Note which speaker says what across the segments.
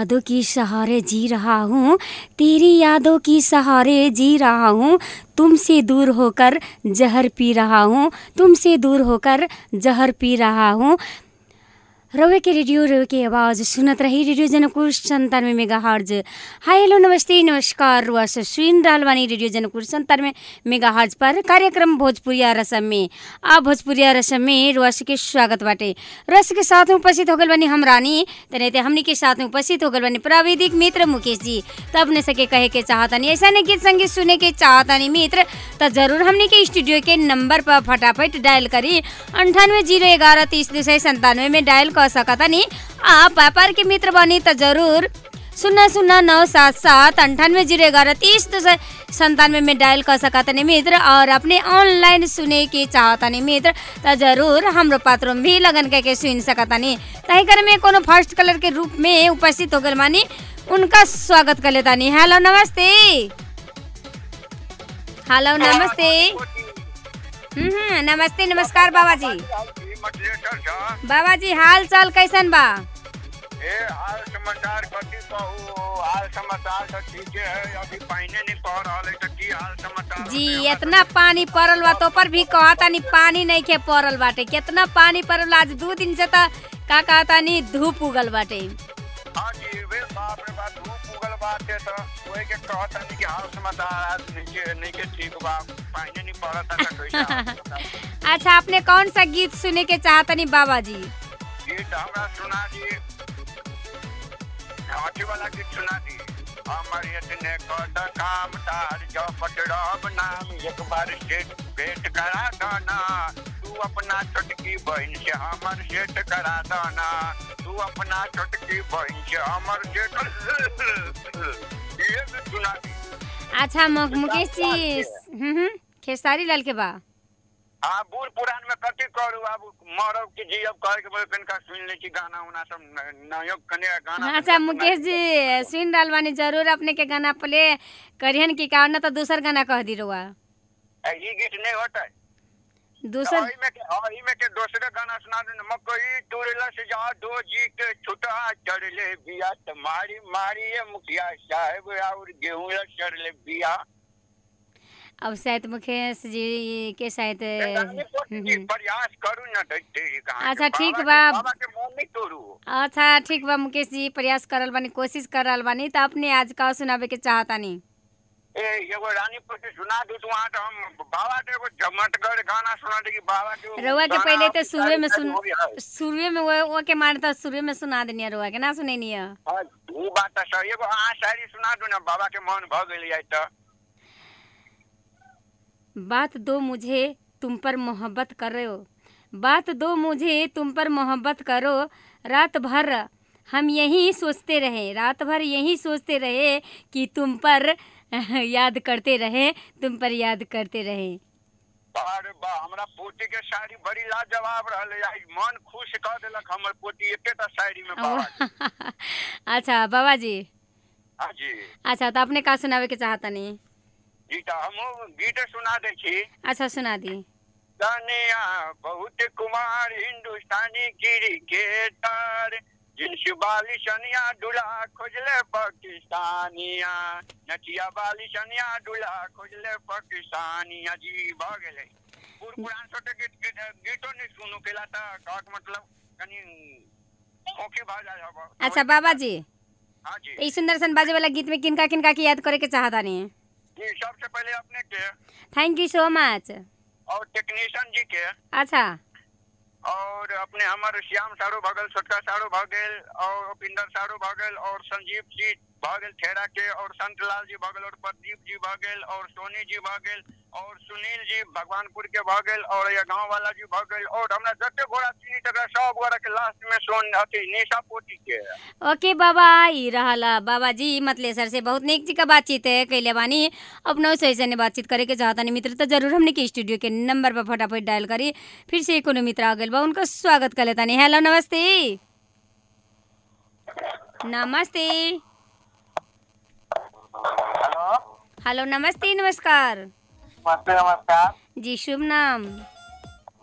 Speaker 1: यादों की सहारे जी रहा हूँ तेरी यादों की सहारे जी रहा हूँ तुमसे दूर होकर जहर पी रहा हूँ तुमसे दूर होकर जहर पी रहा हूँ रवे के रेडियो रवे के आवाज़ सुनत रही रेडियो जनकपुर संतानवे मेगा हर्ज हाय हेलो नमस्ते नमस्कार रुआ से सुन रहल बानी रेडियो जनकपुर संतानवे मेगा हर्ज पर कार्यक्रम भोजपुरिया रसम में आ भोजपुरिया रसम में रुआ के स्वागत बाटे रस के साथ में उपस्थित हो गल बानी हम रानी तने हमनी के साथ में उपस्थित हो गल बानी प्राविधिक मित्र मुकेश जी तब ने सके कहे के चाहतानी ऐसा ने गीत संगीत सुने के चाहतानी मित्र तो जरूर हमनी के स्टूडियो के नंबर पर फटाफट डायल करी अंठानवे जीरो ग्यारह तीस दो सौ संतानवे में डायल कर सकतानी आप व्यापार के मित्र बनी तो जरूर शून्य शून्य नौ सात सात अंठानवे जीरो ग्यारह तीस दो सौ संतानवे में डायल कर सकतानी मित्र और अपने ऑनलाइन सुने के चाहतानी मित्र तो जरूर हमरो पात्रों भी लगन करके सुन सकतानी तही कर में कोनो फर्स्ट कलर के रूप में उपस्थित हो गल मानी उनका स्वागत कर लेतानी हेलो नमस्ते हेलो नमस्ते हम्म हम्म, नमस्ते नमस्कार बाबा जी बाबा जी हाल चाल कैसन बा
Speaker 2: ए हाल समाचार कथी कहू हाल समाचार तो ठीके है अभी पानी नहीं पड़ रहा है तो की हाल समाचार
Speaker 1: जी
Speaker 2: होते?
Speaker 1: इतना पानी पड़ल बा तो पर भी कहतानी पानी नहीं के पड़ल बाटे कितना पानी पड़ल बा, आज दू दिन से तो का कहतानी धूप उगल बाटे
Speaker 2: हाँ जी वे बाप रे बाप धूप उगल बात है तो वही के कहता नहीं कि हाल समाचार आज नीचे नहीं के ठीक बा पानी नहीं पड़ा था तो कैसे हाल समाचार?
Speaker 1: अच्छा आपने कौन सा गीत सुने के चाहतनी बाबा जी
Speaker 2: गीत हमरा सुना दी हाथी वाला गीत सुना दी हमारे इतने कद काम तार जो पटरब नाम एक बार सेट भेंट करा देना तू अपना छोटकी बहन से हमर सेट करा देना तू अपना छोटकी बहन से हमर सेट ये भी सुना दी
Speaker 1: अच्छा मु- मुकेश जी हम्म हम्म, खेसारी लाल के बा
Speaker 2: हाँ बूढ़ पुरान में कथी करू अब मरब की जी अब कहे के बोले कनिका सुन ले छी गाना उना सब न- नयो कने गाना
Speaker 1: अच्छा मुकेश जी सुन रहल बानी जरूर अपने के गाना प्ले करियन की कारण तो दूसर गाना कह दी रुआ
Speaker 2: ए, ई गीत नहीं होता है
Speaker 1: दूसर
Speaker 2: अही में के अही में के दूसरे गाना सुना दे मकई तुरला से जा दो जी के छुटा चढ़ ले बिया तुम्हारी मारी है मुखिया साहब और गेहूं चढ़ ले बिया
Speaker 1: अब शायद मुकेश जी के शायद
Speaker 2: रानी पोती
Speaker 1: हम्म,
Speaker 2: जी,
Speaker 1: हम्म।
Speaker 2: प्रयास करू न दैते ही कहाँ
Speaker 1: अच्छा,
Speaker 2: के।
Speaker 1: ठीक
Speaker 2: बाबा
Speaker 1: बा।
Speaker 2: के- बाबा के मन नहीं तोड़ू
Speaker 1: अच्छा ठीक बा मुकेश जी प्रयास करल बानी कोशिश कर रहल बानी तो अपने आज का सुनावे के चाहतानी
Speaker 2: ए एगो रानी पोती सुना दू तो वहाँ तो हम बाबा के एगो जमटगढ़ गाना सुना दे कि बाबा के वो
Speaker 1: रउआ के
Speaker 2: गाना
Speaker 1: पहले तो
Speaker 2: आपकी
Speaker 1: शुरुए में
Speaker 2: तारीफ
Speaker 1: सुन
Speaker 2: हो गया है।
Speaker 1: शुरुए में वो वो के मारे तो शुरुए में सुना देनी रउआ के ना सुनैनी है
Speaker 2: हाँ, ऊ बात तो सही एगो अहाँ शायरी सुना दू न बाबा के मन भ गेल है तो
Speaker 1: बात दो मुझे तुम पर मोहब्बत करो बात दो मुझे तुम पर मोहब्बत करो रात भर हम यही सोचते रहे रात भर यही सोचते रहे कि तुम पर याद करते रहे तुम पर याद करते रहे
Speaker 2: अरे बा हमरा पोती के शायरी बड़ी लाजवाब रहले आई मन खुश कर देलक हमर पोती एकेटा शायरी में बाबा जी।
Speaker 1: अच्छा बाबा जी
Speaker 2: हाँ जी
Speaker 1: अच्छा तो अपने का सुनावे के चाहतनी
Speaker 2: जी तो हम गीत सुना दे छी
Speaker 1: अच्छा सुना दी
Speaker 2: तनिया बहुत कुमार हिंदुस्तानी क्रिकेटर जिन्स वाली सनिया दुला खोजले पाकिस्तानिया नचिया वाली सनिया दुला खोजले पाकिस्तानिया जी भ गेलै पूर पुरान छोटे गीत गीत- गीतो नहीं सुनू केला त कहक मतलब कनी ओके भा जाय हब
Speaker 1: अच्छा बाबा जी
Speaker 2: हाँ जी
Speaker 1: ई सुंदर सन बाजे वाला गीत में किनका किनका की याद करे के चाहतानी
Speaker 2: जी सबसे पहले अपने के
Speaker 1: थैंक यू सो मच
Speaker 2: और टेक्नीशियन जी के
Speaker 1: अच्छा
Speaker 2: और अपने हमारे श्याम सारो भगल छोटका सारो भगल और उपिंदर सारो भगल और संजीव जी भगल ठेरा के और संतलाल जी भगल और प्रदीप जी भगल और सोनी जी भगल और सुनील जी भगवानपुर के भगल और ये गांव वाला जी भगल और हमरा जते घोड़ा चीनी तक सब गोरा के लास्ट में सोन अथी निशा पोती के
Speaker 1: ओके बाबा ई रहला बाबा जी मतले सर से बहुत नेक जी का बातचीत है कैले बानी अपनों से ऐसे बातचीत करे के चाहतानी मित्र तो जरूर हमने के स्टूडियो के नंबर पर फटाफट डायल करी फिर से कोनो मित्र आ गइल बा उनका स्वागत कर लेतानी हेलो नमस्ते नमस्ते
Speaker 2: हेलो
Speaker 1: हेलो नमस्ते नमस्कार
Speaker 2: नमस्ते नमस्कार
Speaker 1: जी शुभ नाम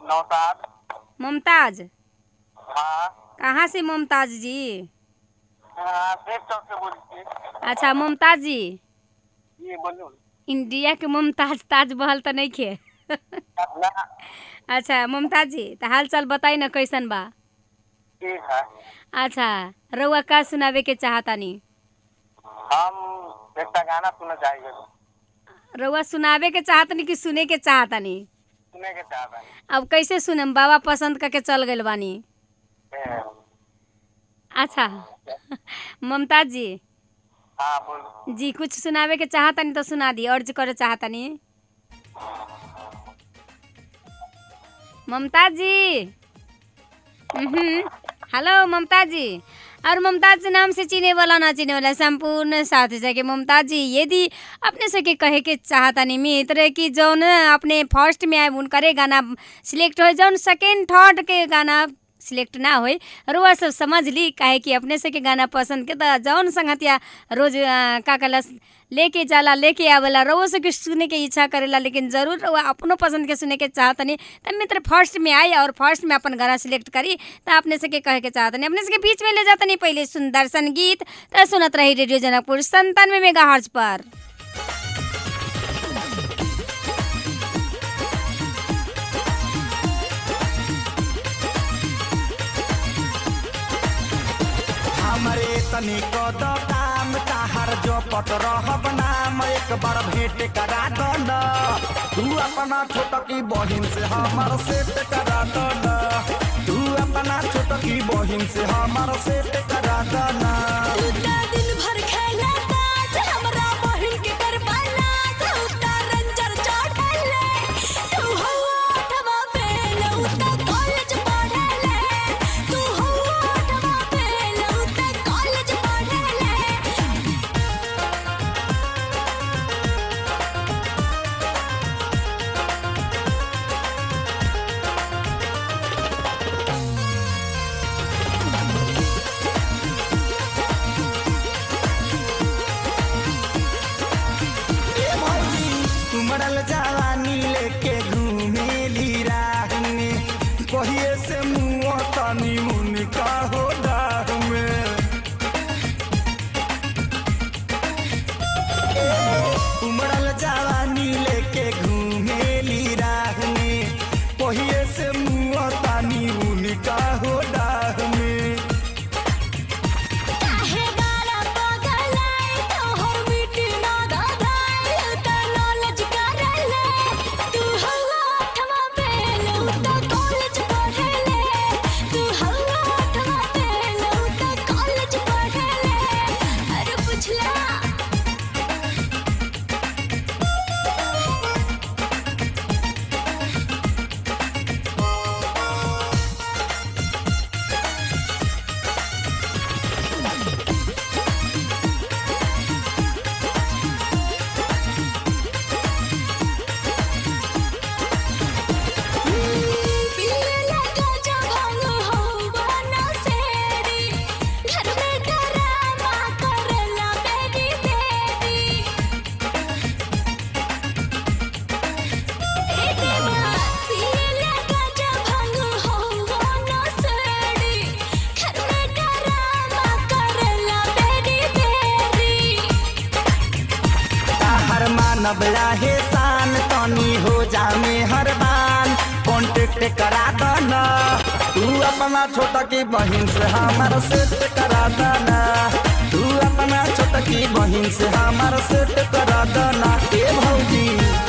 Speaker 2: नौतार
Speaker 1: मुमताज
Speaker 2: हाँ
Speaker 1: कहाँ से मुमताज जी
Speaker 2: हाँ देख चौक से बोली
Speaker 1: अच्छा मुमताज जी
Speaker 2: ये बोलू
Speaker 1: इंडिया के मुमताज ताज महल तो नहीं खे
Speaker 2: ना
Speaker 1: अच्छा मुमताज जी तो हाल चाल बताई ना कैसन बा
Speaker 2: ठीक है
Speaker 1: अच्छा रउआ का सुनावे के चाहतानी
Speaker 2: हम एक गाना सुनना चाहिए
Speaker 1: रउआ सुनावे के चाहतनी कि सुने के चाहतनी
Speaker 2: सुने के चाहता है
Speaker 1: अब कैसे सुनम बाबा पसंद करके चल गइल बानी
Speaker 2: ए,
Speaker 1: अच्छा ममताज जी
Speaker 2: हाँ बोल
Speaker 1: जी कुछ सुनावे के चाहतनी तो सुना दी अर्ज करे चाहतनी ममताज जी हम्म, हेलो ममताज जी और मुमताज के नाम से चिने वाला ना चिने वाला संपूर्ण साथी सके मुमताज जी यदि अपने से के कहे के चाहतानी मित्र कि जौन अपने फर्स्ट में आए उनकरे गाना सिलेक्ट हो जौन सेकेंड थर्ड के गाना सिलेक्ट ना होई रुआ सब समझ ली काहे कि अपने से के गाना पसंद के त जौन संगतिया रोज अ, का कलस लेके जाला लेके आवेला रउआ से के सुने के इच्छा करेला लेकिन जरूर रउआ अपनो पसंद के सुने के चाहतनी त मित्र फर्स्ट में आई और फर्स्ट में अपन गाना सिलेक्ट करी त अपने से के कहे के चाहतनी अपने से के बीच में ले जातनी पहले सुंदर सन गीत त सुनत रही रेडियो जनकपुर संतानवे मेगा पर
Speaker 3: हमरे तनी को दो काम ताहर जो पट रहब नाम एक बार भेंट करा दो न तू अपना छोटकी बहिन से हमर सेट करा दो न तू अपना छोटकी बहिन से हमर सेट करा दो न
Speaker 4: उता दिन भर खेला ताश हमरा बहिन के करवाला उता रंजर चढ़ले तू हो आठवा फेल उता कॉलेज पढ़ले तू हो आठवा फेल उता कॉलेज पढ़ले
Speaker 3: ए भौजी उमड़ल जवानी लेके घूमेली राह में कहिए से मुँह तनी उनका हो डाह में उमड़ल जवानी लेके घूमेली राह में कहिए से मुँह तानी उनका हो डाह में
Speaker 4: काहे बाला पगलाई तोहर मिट्टी ना दादाई उता नॉलेज करले तू हो आठवा फेल उता कॉलेज पढ़ले तू हो आठवा फेल उता कॉलेज पढ़ले अरे पुछला पीले लगा जब हम हो बना सेरी घर में डरामा करला बेबी बेबी ए देवा पीले लगा जब हम हो बना सेरी घर में डरामा करला बेबी बेबी
Speaker 3: हर मानव लाहे शान तनी हो जामे हर बान कॉन्टेक्ट करा दो न तू अपना छोटा की बहिन से हमार सेट करा दो न तू अपना छोटा की बहिन से हमार सेट करा दो न ए भौजी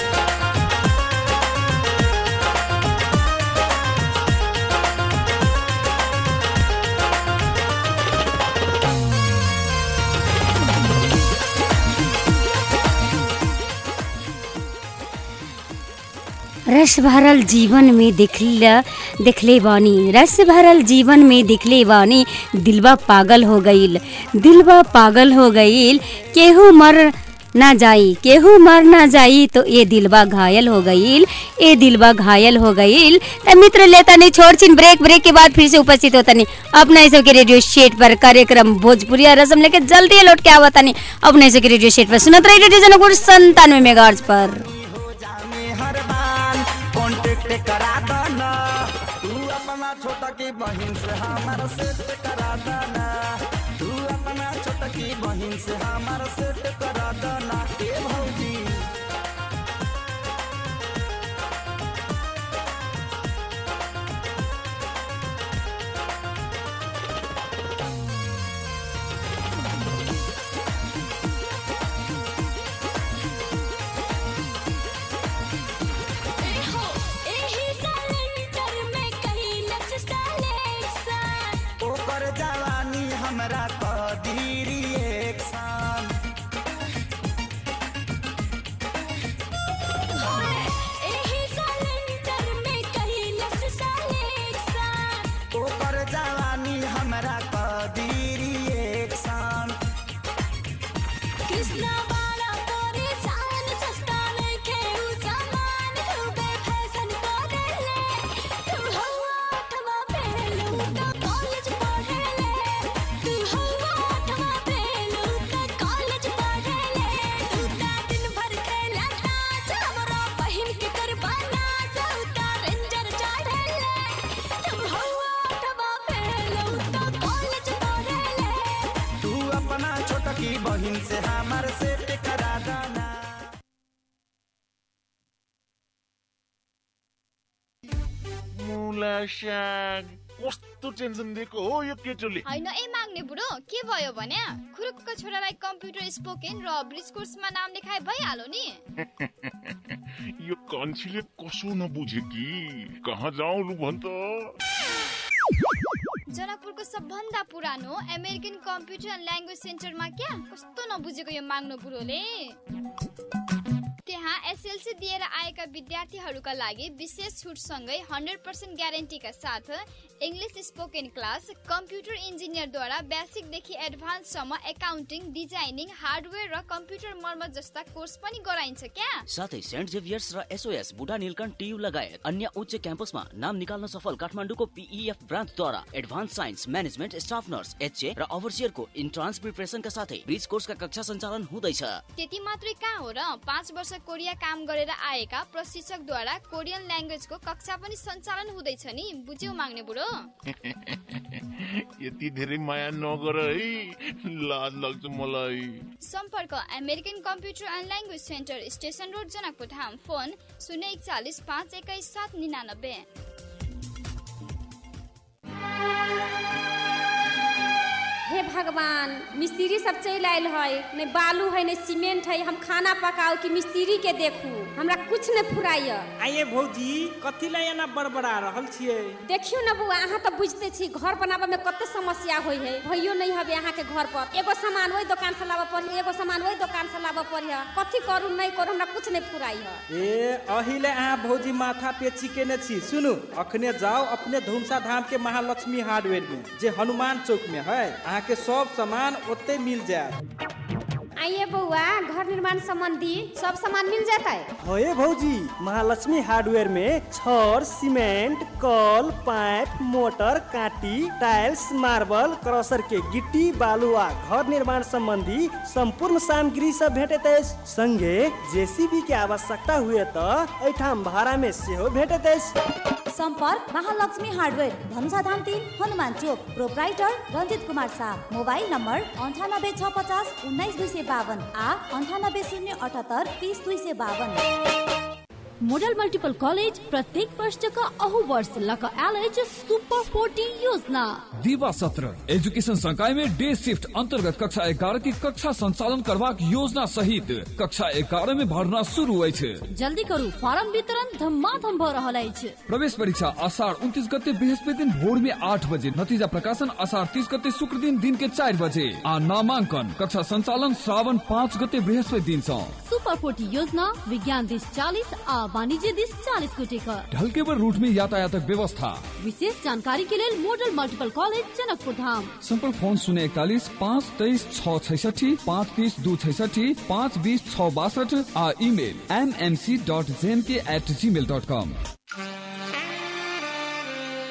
Speaker 1: रस भरल जीवन में दिखला दिखले बानी रस भरल जीवन में दिखले बानी दिलवा पागल हो गईल दिलवा पागल हो गईल केहू मर ना जाई केहू मर ना जाई तो ये दिलवा घायल हो गईल ये दिलवा घायल हो गईल त मित्र लेता नहीं छोड़ छिन ब्रेक ब्रेक के बाद फिर से उपस्थित होता नहीं अपना इस के रेडियो सेट पर कार्यक्रम भोजपुरिया रसम लेके जल्दी लौट के आवता नहीं अपना इस के रेडियो सेट पर सुनत रही रेडियो जनकपुर संतानवे मेगाहर्ट्ज पर
Speaker 3: हो जामे हर बान कॉन्टेक्ट करा दो न तू अपना छोटा की बहिन से हमार सेट करा दो न तू अपना बहिन से हमार सेट करा दना ए भौजी
Speaker 4: एहो एही सिलेंडर में कैलस सलेक्शन
Speaker 3: ओकर जवानी हमरा कदीरी एक शाम
Speaker 4: एही सिलेंडर में कैलस सलेक्शन
Speaker 3: ओकर जवानी हमरा कदीरी एक शाम
Speaker 4: कृष्णा वाला परेशान सस्ता लेके उ सामान खूबे फैशन करेले तू हवा अठवा पेलू तो कॉलेज पढ़ेले तू हवा अठवा पेलू तो कॉलेज पढ़ेले तू ता दिन भर खेला ताश हमरा बहिन के करबाना सौता रेंजर चढ़ेले तू हवा अठवा पेलू तो कॉलेज पढ़ेले
Speaker 3: तू अपना छोटकी बहिन से हमार सेट करा दना
Speaker 5: मुला साग कस्तो टेन्सन दिएको हो यो केटोले
Speaker 6: होइन ए माग्ने बुढो के भयो भने खुरुकको छोरालाई कम्प्युटर स्पोकन र ब्रिज कोर्समा नाम लेखाए भइहाल्यो नि
Speaker 5: यो कन्छीले कसो नबुझ्यो कि कहाँ जाउँ लु भन् त
Speaker 6: जनकपुरको सबभन्दा पुरानो अमेरिकन कम्प्युटर एन्ड ल्याङ्ग्वेज सेन्टरमा क्या कस्तो नबुझेको यो माग्नु बुढोले त्यहाँ एसएलसी दिएर आएका विद्यार्थीहरूका लागि विशेष छुटसँगै हन्ड्रेड पर्सेन्ट ग्यारेन्टीका साथ इङ्ग्लिस स्पोकन क्लास कम्प्युटर इन्जिनियरद्वारा बेसिकदेखि एडभान्ससम्म एकाउन्टिङ डिजाइनिङ हार्डवेयर र कम्प्युटर मर्मत जस्ता कोर्स पनि गराइन्छ क्या
Speaker 7: साथै सेन्ट जेभियर्स र एसओएस बुढा नीलकण्ठ टियु लगायत अन्य उच्च क्याम्पसमा नाम निकाल्न सफल काठमाडौँको पिइएफ ब्रान्चद्वारा advance science management staff nurse HA र ओभरसियरको इन्ट्रान्स प्रिपरेसनका साथै ब्रिज कोर्सका कक्षा सञ्चालन हुँदैछ
Speaker 6: त्यति मात्रै कहाँ हो र पाँच वर्ष कोरिया काम गरेर आएका प्रशिक्षकद्वारा कोरियन ल्याङ्ग्वेजको कक्षा पनि सञ्चालन हुँदैछ नि बुझ्यौ माग्ने बुढो
Speaker 5: यति धेरै माया नगर है लाज लाग्छ मलाई
Speaker 6: सम्पर्क American computer and language centre station road Janakpur Dham phone शून्य एकचालिस पाँच एक्काइस सात निनानब्बे
Speaker 1: हे भगवान मिस्त्री सब चलि आयल है नहीं बालू है नहीं सीमेंट है हम खाना पकाओ कि मिस्त्री के देखू हमरा कुछ नहीं फुराइय
Speaker 8: आइए भौजी कथी ला एना बड़बड़ा रहल छियै
Speaker 1: देखियो न बुआ अहाँ तो बुझते छी घर बनाबे में कते समस्या होई है भइयो नहीं हबे अहाँ के घर पर एगो सामान वही दुकान से लाबे पड़ी एगो सामान वही दुकान से लाबे पड़ी कथी करू नहीं करू हमरा कुछ नहीं फुराई है
Speaker 8: ए अहिले अहाँ भौजी माथा पे चिकेने छी सुनु अखने जाओ अपने धुमसा धाम के महालक्ष्मी हार्डवेयर में जे हनुमान चौक में है अहाँ के सब सामान ओते मिल जाए
Speaker 1: आइए बउआ घर निर्माण संबंधी सब सामान मिल जाता है
Speaker 8: होए भौजी महालक्ष्मी हार्डवेयर में छड़ सीमेंट कल पाइप मोटर काटी टाइल्स मार्बल क्रशर के गिट्टी बालू आ घर निर्माण संबंधी संपूर्ण सामग्री सब भेटैत अछि संगे जेसीबी के आवश्यकता हुए त एठाम भाड़ा में सेहो भेटैत अछि
Speaker 9: सम्पर्क महालक्ष्मी हार्डवेयर धनुषाधाम तिन Hanuman Chowk proprietor Ranjit Kumar Shah mobile number अन्ठानब्बे छ पचास उन्नाइस दुई सय बावन आ अन्ठानब्बे शून्य अठहत्तर तिस दुई सय बावन
Speaker 10: मोडल मल्टिपल कॉलेज प्रत्येक वर्ष का अहु वर्ष लक एलेज सुपर फोर्टी योजना
Speaker 11: दिवा सत्र एजुकेशन संकाय में डे शिफ्ट अंतर्गत कक्षा एगारह की कक्षा संचालन करबाक योजना सहित कक्षा एगारह में भरना शुरू होइ छै
Speaker 10: जल्दी करू फॉर्म वितरण धमाधम भ रहल अछि
Speaker 11: प्रवेश परीक्षा आषाढ़ उनतीस गते बृहस्पति दिन भोर में आठ बजे नतीजा प्रकाशन आषाढ़ तीस गते शुक्र दिन दिन के चार बजे आ नामांकन कक्षा संचालन श्रावण पाँच गते बृहस्पति दिन सँ
Speaker 10: सुपर फोर्टी योजना विज्ञान दिश चालीस आ वाणिज्य दिश चालीस को टिकट
Speaker 11: ढलकेबर रूट में यातायातक व्यवस्था
Speaker 10: विशेष जानकारी के लेल model multiple college Janakpur Dham
Speaker 11: संपर्क फोन शून्य इकतालीस पाँच तेईस छ छैसठी पाँच तीस दू छैसठी पाँच बीस छ बासठ आ email M M C dot जेन के एट जी मेल डट कॉम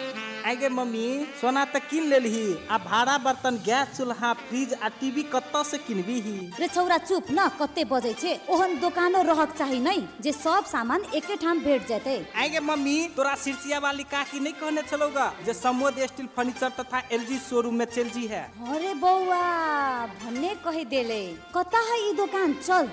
Speaker 8: आगे मम्मी सोना त किन लेलही आ भाड़ा बर्तन गैस चूल्हा फ्रिज आ टीवी कत्ता से किनबी ही
Speaker 9: रे छौरा चुप न कते बजै छे ओहन दोकानो रहक चाही नै जे सब सामान एके ठाम भेट जेतै
Speaker 8: आगे मम्मी तोरा सिरसिया वाली काकी नहीं कहने चलोगा जे समोद स्टील फर्नीचर तथा एलजी शोरूम में चल जी है
Speaker 9: अरे बौआ भन्ने कहि देले कता है ई दोकान चल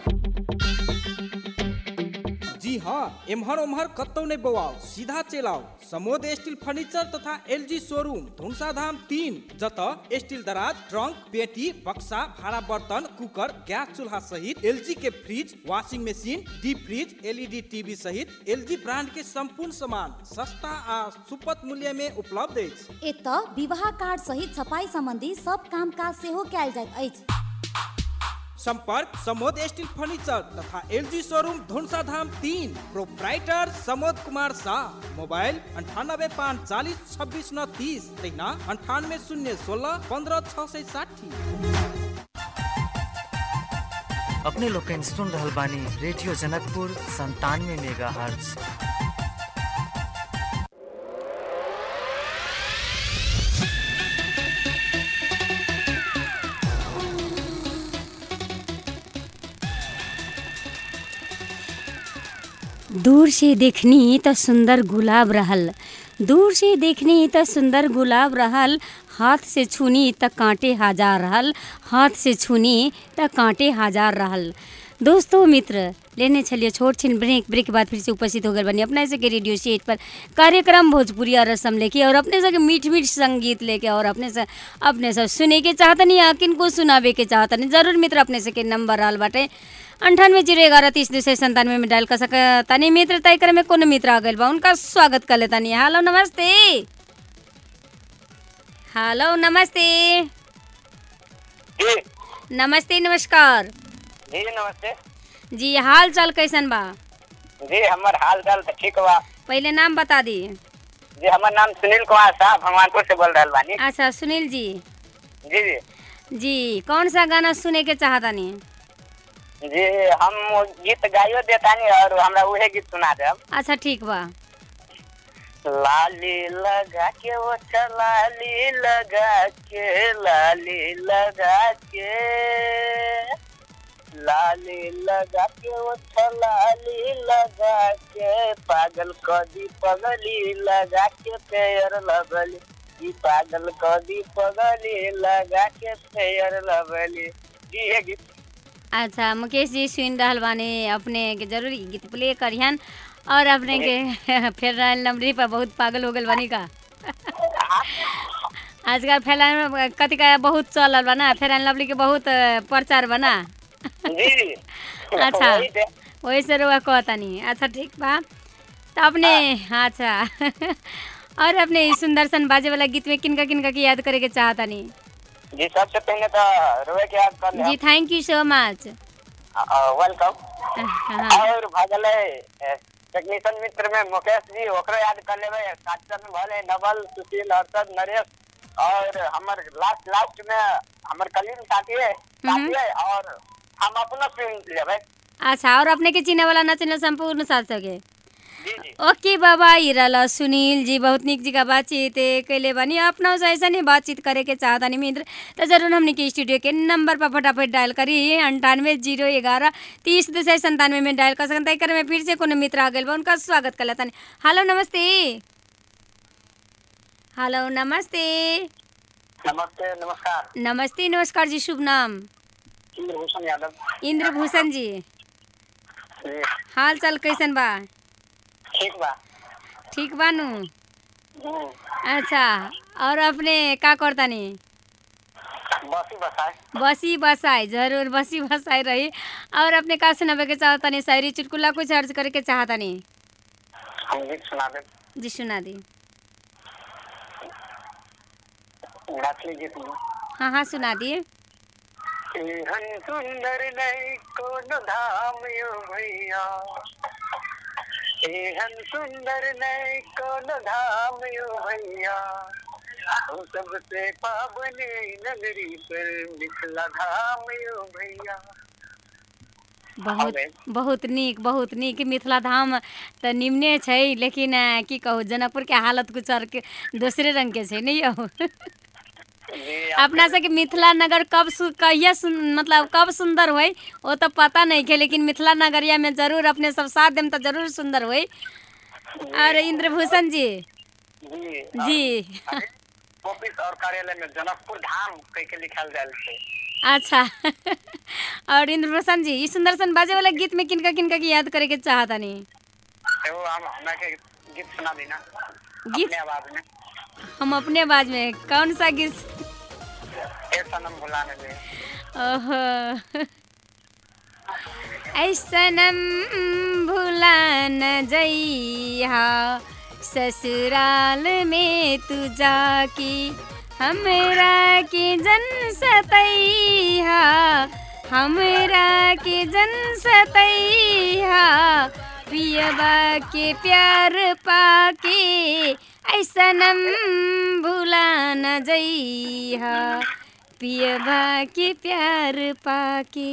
Speaker 8: जी हाँ एम्हर ओम्हर कतौ नहीं बवाओ सीधा चल आओ समोद स्टील फर्नीचर तथा एलजी शोरूम धुनसा धाम तीन जत स्टील दराज ट्रंक पेटी बक्सा भाड़ा बर्तन कुकर गैस चूल्हा सहित एलजी के fridge washing machine deep fridge LED TV सहित एलजी ब्रांड के संपूर्ण सामान सस्ता आ सुपथ मूल्य में उपलब्ध अछि
Speaker 9: एत विवाह कार्ड सहित छपाई सम्बन्धी सब काम काज सेहो कयल जाइत अछि
Speaker 8: संपर्क समोद स्टील फर्नीचर तथा एलजी शोरूम धुनसा धाम तीन प्रोप्राइटर समोद कुमार शाह मोबाइल अंठानबे पाँच चालीस छब्बीस नौ तीस तहिना अंठानवे शून्य सोलह पंद्रह छः सौ साठी
Speaker 12: अपने लोग सुन रहल बानी रेडियो जनकपुर संतानवे मेगा हर्ज
Speaker 1: दूर से देखनी त सुंदर गुलाब रहल दूर से देखनी त सुंदर गुलाब रहल हाथ से छूनी त कांटे हजार रहल हाथ से छूनी त कांटे हजार रहल दोस्तों मित्र लेने छलिए छोट छिन ब्रेक ब्रेक के बाद फिर से उपस्थित हो गए बनी अपने से के रेडियो सेट पर कार्यक्रम भोजपुरी और रसम लेके और अपने से के मीठ मीठ संगीत लेके और अपने से अपने सब सुने के चाहतनी या किनको सुनावे के चाहतनी जरूर मित्र अपने से के नंबर आल बाटे अंठानवे जीरो ग्यारह तीस दो सौ संतानवे में डायल कर सकतानी मित्र तय करे में कौन मित्र आ गए बा उनका स्वागत कर लेतानी हेलो नमस्ते हेलो नमस्ते
Speaker 2: जी
Speaker 1: नमस्ते नमस्कार
Speaker 2: जी नमस्ते
Speaker 1: जी हाल चाल कैसन बा
Speaker 2: जी हमर हाल चाल तो ठीक बा
Speaker 1: पहले नाम बता दी
Speaker 2: जी हमर नाम सुनील कुमार शाह भगवानपुर से बोल रहल बानी
Speaker 1: अच्छा सुनील जी
Speaker 2: जी जी
Speaker 1: जी कौन सा गाना सुने के चाहतानी
Speaker 2: जी हम वो गीत गाइयो देतानी और हमरा उहे गीत सुना देब
Speaker 1: अच्छा ठीक बा
Speaker 2: लाली लगा के वो लाली लगा के लाली लगा के लाली लगा के वो लाली लगा के पागल कदी पगली लगा के पेयर लगली ई पागल कदी पगली लगा के पेयर लगली जी ये गीत
Speaker 1: अच्छा मुकेश जी सुन रहल बानी अपने के जरूर ई गीत प्ले करिहन और अपने के फिर नंबरी पर बहुत पागल हो गल बानी का आजकल फैलान में कथी का बहुत चलल बना फेर लवली के बहुत अ, प्रचार बना
Speaker 2: जी
Speaker 1: अच्छा
Speaker 2: वही से।
Speaker 1: वही से रुआ कहतानी अच्छा ठीक बा तो अपने अच्छा और अपने ई सुंदर सन बाजे वाला गीत में किनका किनका के याद करे के चाहतानी
Speaker 2: जी सबसे पहले तो रोए के याद कर
Speaker 1: जी थैंक यू सो मच
Speaker 2: वेलकम
Speaker 1: हाँ
Speaker 2: और भगले टेक्नीशियन मित्र में मुकेश जी ओकरो याद कर लेबे साथी में भले नवल सुशील हर्षद नरेश और हमर लास्ट लास्ट में हमर कलीन साथी है साथी है और हम अपना सुन लेबे
Speaker 1: अच्छा और अपने के चिने वाला न चिने संपूर्ण साथ सके
Speaker 2: जी जी
Speaker 1: ओके बाबा ई रहला सुनील जी बहुत निक जी का बातचीत ए, कैले बानी अपना से ऐसा नहीं बातचीत करे के चाहतानी मित्र तो जरूर हमने के स्टूडियो के नंबर पर फटाफट डायल करी अंठानवे जीरो ग्यारह तीस दो सौ संतानवे में डायल कर सकते कर में फिर से कोनो मित्र आ गए बा उनका स्वागत कर लेतानी हेलो नमस्ते हेलो नमस्ते
Speaker 2: नमस्ते नमस्कार
Speaker 1: नमस्ते नमस्कार जी शुभ नाम
Speaker 2: इंद्रभूषण यादव
Speaker 1: इंद्रभूषण जी
Speaker 2: जी,
Speaker 1: हाल चाल कैसन बा
Speaker 2: ठीक बा
Speaker 1: ठीक बानू
Speaker 2: हम्म,
Speaker 1: अच्छा और अपने का करतानी
Speaker 2: बसी बसाए
Speaker 1: बसी बसाई जरूर बसी बसाई रही और अपने का सुनावे के चाहतानी शायरी चुटकुला कुछ अर्ज करे के चाहतानी
Speaker 2: हम गीत सुना दे
Speaker 1: जी सुना दी
Speaker 2: मैथिली गीत में
Speaker 1: हाँ हाँ सुना दिए
Speaker 2: एहन सुंदर नहीं कोनो धाम यो भैया एहन सुंदर नहीं कोनो धाम यो भैया हम सबसे पावने नगरी पर मिथिला धाम यो भैया
Speaker 1: बहुत बहुत नीक बहुत नीक मिथिला धाम तऽ निम्ने छै लेकिन अ, की कहू जनकपुरके हालत कुछ और के दोसरे रंगके छै नहीं यौ अपना सबके मिथिला नगर कब सु कहिया सुन मतलब कब सुंदर होई वो तो पता नहीं के लेकिन मिथिला नगरिया में जरूर अपने सब साथ देम तो जरूर सुंदर होई और इंद्रभूषण जी
Speaker 2: जी
Speaker 1: जी
Speaker 2: ऑफिस और कार्यालय में जनकपुर धाम कह के लिखल जाल छै
Speaker 1: अच्छा और इंद्रभूषण जी ई सुंदर सन बाजे वाला गीत में किनका किनका की याद करे के चाहतानी
Speaker 2: एगो हम हमरा के गीत सुना दी ना
Speaker 1: गीत
Speaker 2: अपने आवाज में
Speaker 1: हम अपने आवाज में कौन सा गीत
Speaker 2: ए सनम भुलाने दे
Speaker 1: ओहो ऐसनम भुला न जइहा ससुराल में तू जाकी हमरा के जन सतैहा हमरा के जन सतैहा पियबा के प्यार पाके ऐसनम भुला न जइहा पियबा के प्यार पाके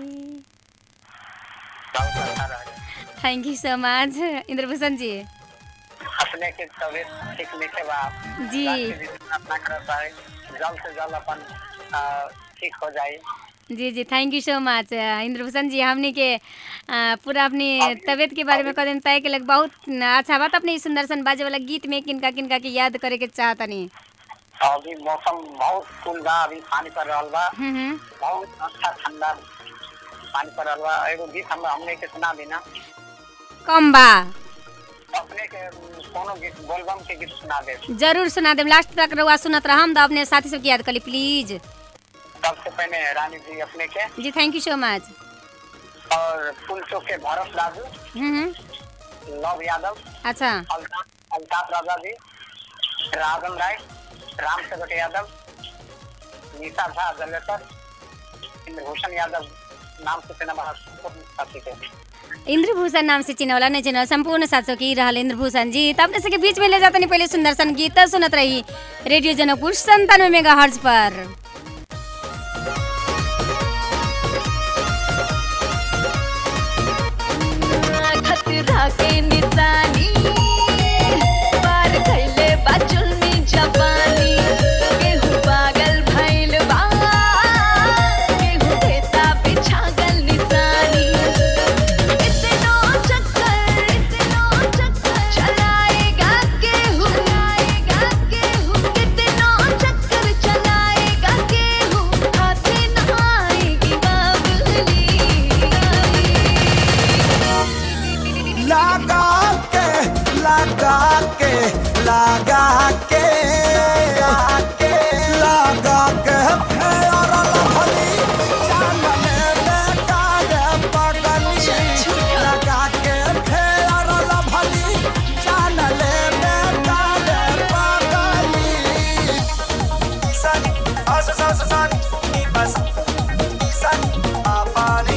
Speaker 2: बहुत अच्छा रहे
Speaker 1: थैंक यू सो मच इंद्रभूषण जी
Speaker 2: अपने के तबियत ठीक नहीं के बा
Speaker 1: जी।
Speaker 2: रात के जितना अपना करता है जल्द से जल्द अपन आ, ठीक हो जाए
Speaker 1: जी जी थैंक यू सो मच इंद्रभूषण जी हमने के अ, पूरा अपनी तबीयत के बारे में कह दिन तय के लग बहुत अच्छा बात अपने ई सुंदर सन बाजे वाला गीत में किनका किनका के याद करे के चाहतनी
Speaker 2: अभी मौसम बहुत कूल बा अभी पानी पड़ रहा बा
Speaker 1: हम्म हम्म
Speaker 2: बहुत अच्छा ठंडा पानी पड़ रहा बा एगो गीत हम हमने के सुना देना
Speaker 1: कम बा
Speaker 2: अपने के कोनो गीत बोलबम के गीत सुना दे
Speaker 1: जरूर सुना देम लास्ट तक रहुआ सुनत रहम तो अपने साथी सबके याद करी प्लीज
Speaker 2: सबसे पहले रानी जी अपने के
Speaker 1: जी थैंक यू सो मच
Speaker 2: और फूल चौक के भरत राजू
Speaker 1: हम्म हम्म
Speaker 2: लव यादव
Speaker 1: अच्छा
Speaker 2: अल्ताफ अल्ताफ राजा जी राजन राय राम सेवक यादव निशा झा जलेसर इंद्रभूषण यादव नाम से सेना साथी के
Speaker 1: इंद्रभूषण नाम से चिन्हवला नहीं चिन्हल संपूर्ण सात सौ की रहल इंद्रभूषण जी तब अपने सबके बीच में ले जाते नहीं पहले सुंदर सन गीत सुनत रही रेडियो जनकपुर संतानवे मेगा हर्ज पर
Speaker 4: खतरा के निशानी पार खैले बा जुल्मी जवानी केहू पागल भइल बा केहू देता बिछागल निशानी इतनो चक्कर इतनो चक्कर चलाएगा केहू चलाएगा केहू कितनो चक्कर चलाएगा केहू हाथे न आएगी बाबुली
Speaker 3: लगा के लगा के लगा के लगा के फेर लभली जान में बेकार पगली लगा के फेर लभली जान ले बेकार पगली सन अस स सन नी बस सन पानी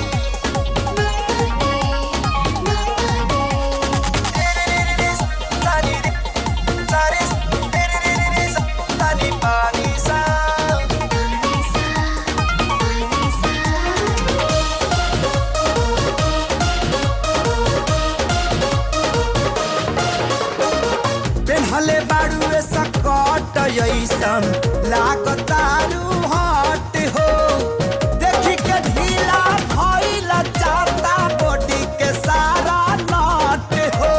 Speaker 3: पेन्हले बाड़ुए सकट ऐसन लागतारू हट हो देखी के ढीला भइल जाता बॉडी के सारा नट हो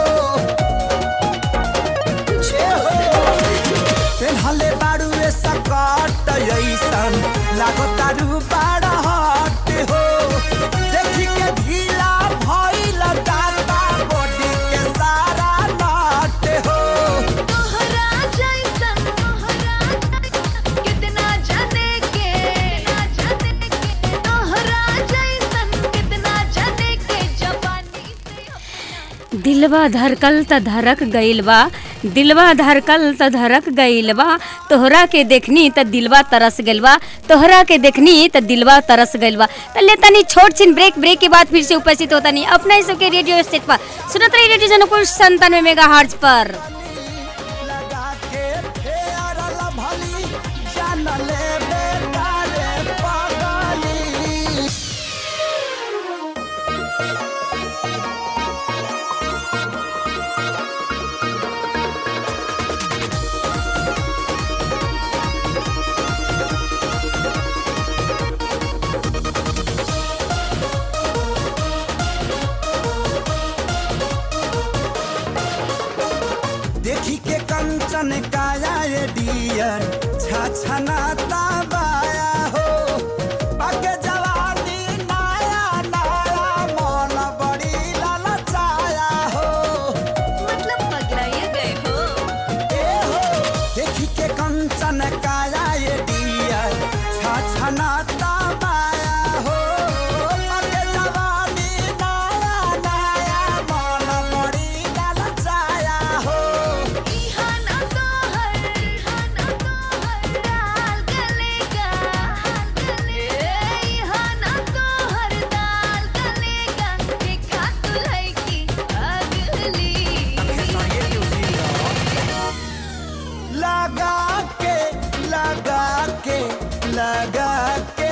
Speaker 3: छे हो पेन्हले बाड़ुए सकट ऐसन लागतारू बड़ा हट हो देखी के ढीला भइल जाता बॉडी के सारा नट हो
Speaker 4: तोहरा जैसन तोहरा जैसन कितना जाने के जाने के तोहरा जैसन कितना जाने के जवानी से
Speaker 1: दिलवा धड़कल त धड़क गइल बा दिलवा धड़कल त धड़क गइल बा तोहरा के देखनी त दिलवा तरस गइल बा तोहरा के देखनी त दिलवा तरस गइल बा त ले तनी छोट छिन ब्रेक ब्रेक के बाद फिर से उपस्थित होता नहीं अपना ही सबके रेडियो स्टेट पर सुनत रही रेडियो जनकपुर संतानवे मेगा हर्ज पर
Speaker 3: लगा के फेर लभली जान ले बेकार पगली देखी के कंचन काया ये डियर छछनाता बाया हो पाके जवानी नाया नाया मन बड़ी ललचाया हो
Speaker 4: मतलब पगलाए गए हो
Speaker 3: ए हो देखी के कंचन काया ये डियर छछनाता बाया हो पाके जवानी नाया नाया मन बड़ी ललचाया हो
Speaker 4: इहाना तो हर इहाना तो हर डाल गलेगा गले इहाना तो हर डाल गलेगा देखा तू लड़की अगली
Speaker 3: लगा के लगा के लगा के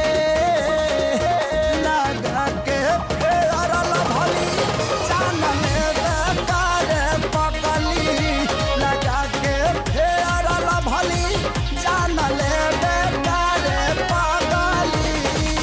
Speaker 3: लगा के फेरल भली जानल बेकार पकली लगा के फेरल भली जानल बेकार पकली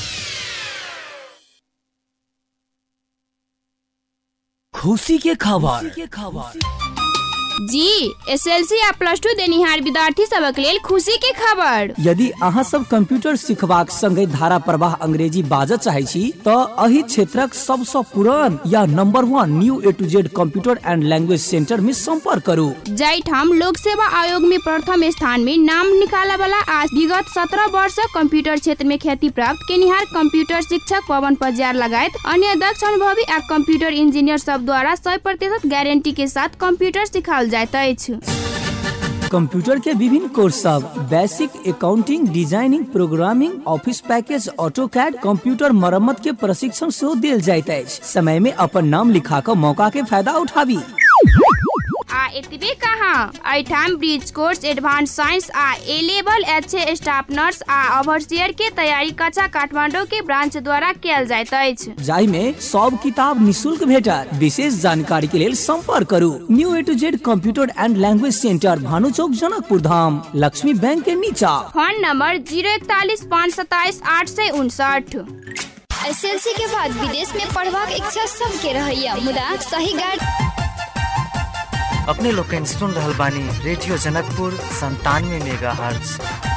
Speaker 13: खुशी के खबर
Speaker 14: जी एसएलसी आ प्लस टू देनिहार विद्यार्थी सबक लेल खुशी के खबर
Speaker 13: यदि अहाँ सब कंप्यूटर सिखबाक संगे धारा प्रवाह अंग्रेजी बाजऽ चाहे छी तऽ एहि क्षेत्रक सबसँ पुरान या number one new A to Z computer and language centre में संपर्क करू
Speaker 14: जाहिठाम लोक सेवा आयोग में प्रथम स्थान में नाम निकाला वाला आ विगत सत्रह वर्ष कंप्यूटर क्षेत्र में ख्याति प्राप्त केनिहार कंप्यूटर शिक्षक पवन पजार लगायत अन्य दक्ष अनुभवी आ कंप्यूटर इंजीनियर सब द्वारा सौ प्रतिशत गारंटी के साथ कंप्यूटर सिखाओल जाइत अछि
Speaker 13: कंप्यूटर के विभिन्न कोर्स सब basic accounting designing programming office package auto CAD computer मरम्मत के प्रशिक्षण सेहो देल जाइत अछि समय में अपन नाम लिखा कऽ मौका के फायदा उठाबी
Speaker 14: आ एतबे कहाँ एहिठाम ब्रिज कोर्स एडवांस साइंस आ A level H staff nurse आ ओवरसियर के तैयारी कक्षा काठमांडू के ब्रांच द्वारा कयल जाइत अछि
Speaker 13: जाहि में सब किताब निशुल्क भेटत विशेष जानकारी के लेल संपर्क करू new A to Z computer and language centre Bhanu Chowk Janakpur Dham Laxmi bank के नीचा
Speaker 14: फोन नंबर जीरो इकतालीस पाँच सत्ताईस आठ सौ उनसठ
Speaker 6: एसएलसी के बाद विदेश में पढ़बाक इच्छा सबके रहैया मुदा सही गाइड
Speaker 12: अपने लोग के सुन रहल बानी रेडियो जनकपुर संतानवे मेगा हर्ट्ज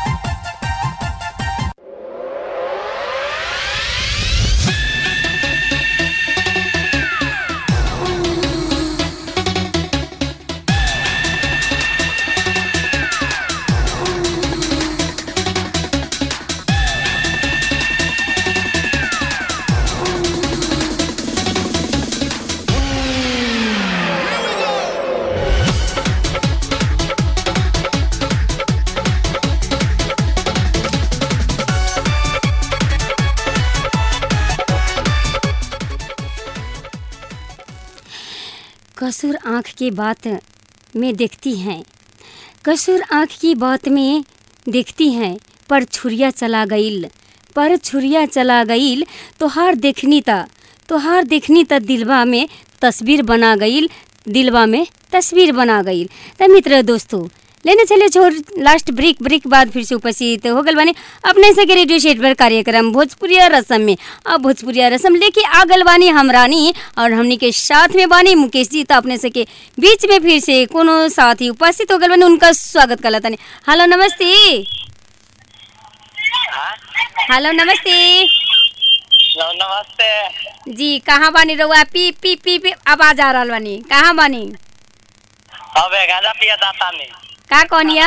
Speaker 1: कसूर आँख की बात में देखती हैं कसूर आँख की बात में देखती हैं पर छुरिया चला गईल पर छुरिया चला गईल तोहार देखनी त तोहार देखनी त दिलवा में तस्वीर बना गईल दिलवा में तस्वीर बना गईल त मित्र दोस्तों लेने चले छोर लास्ट ब्रेक ब्रेक बाद फिर से उपस्थित हो गल बानी अपने से के रेडियो सेट पर कार्यक्रम भोजपुरिया रसम में अब भोजपुरिया रसम लेके आ गल बानी हम रानी और हमनी के साथ में बानी मुकेश जी तो अपने से के बीच में फिर से कोनो साथी उपस्थित हो गल बानी उनका स्वागत कर तनी हेलो नमस्ते हेलो नमस्ते
Speaker 15: नमस्ते
Speaker 1: जी कहाँ बानी रहुआ पी पी पी पी आवाज आ रहा बानी कहाँ बानी
Speaker 15: अबे गाजा पिया दाता में
Speaker 1: का कहनिया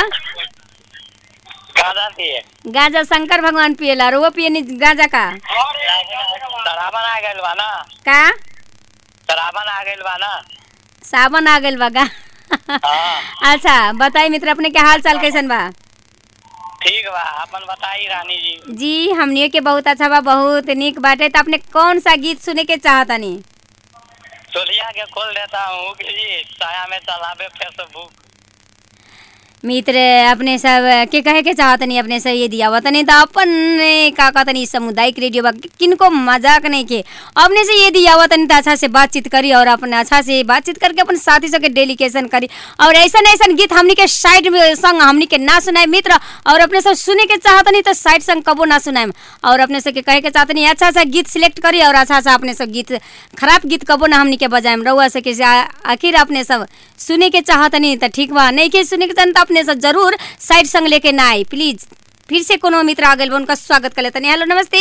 Speaker 15: गाजा पिए
Speaker 1: गांजा शंकर भगवान पियला रोवा पियनी गांजा का
Speaker 15: शराबन आ गइल बा ना
Speaker 1: का
Speaker 15: शराबन आ गइल बा ना
Speaker 1: सावन आ गइल बा का अच्छा बताई मित्र अपने के हाल चाल कैसन बा
Speaker 15: ठीक बा अपन बताई रानी जी
Speaker 1: जी हमनियो के बहुत अच्छा बा बहुत निक बाटे तो अपने कौन सा गीत सुने के चाहतनी
Speaker 15: चोलिया के खोल देता हूँ कि जी साया में चलावे फेसबुक
Speaker 1: मित्र अपने सब के कहे के चाहतनी अपने से ये दिया वतनी तो अपन का कहतनी सामुदायिक रेडियो बा किनको मजाक नहीं के अपने से ये दिया वतनी तो अच्छा से बातचीत करी और अपने अच्छा से बातचीत करके अपन साथी सबके डेलीकेशन करी और ऐसा ऐसा गीत हमनी के साइड में संग हमनी के ना सुनाए मित्र और अपने सब सुने के चाहतनी तो साइड संग कबो ना सुनाए और अपने सब के कहे के चाहतनी अच्छा अच्छा गीत सिलेक्ट करी और अच्छा अच्छा अपने सब गीत खराब गीत कबो ना हमनी के बजाएम रउआ सके से आ- आखिर अपने सब सुने के चाहतनी तो ठीक बा नहीं के सुने के चाहतनी तो अपने सब जरूर साइड संग लेके ना आई प्लीज फिर से कोनो मित्र आ गए उनका स्वागत कर लेते हेलो नमस्ते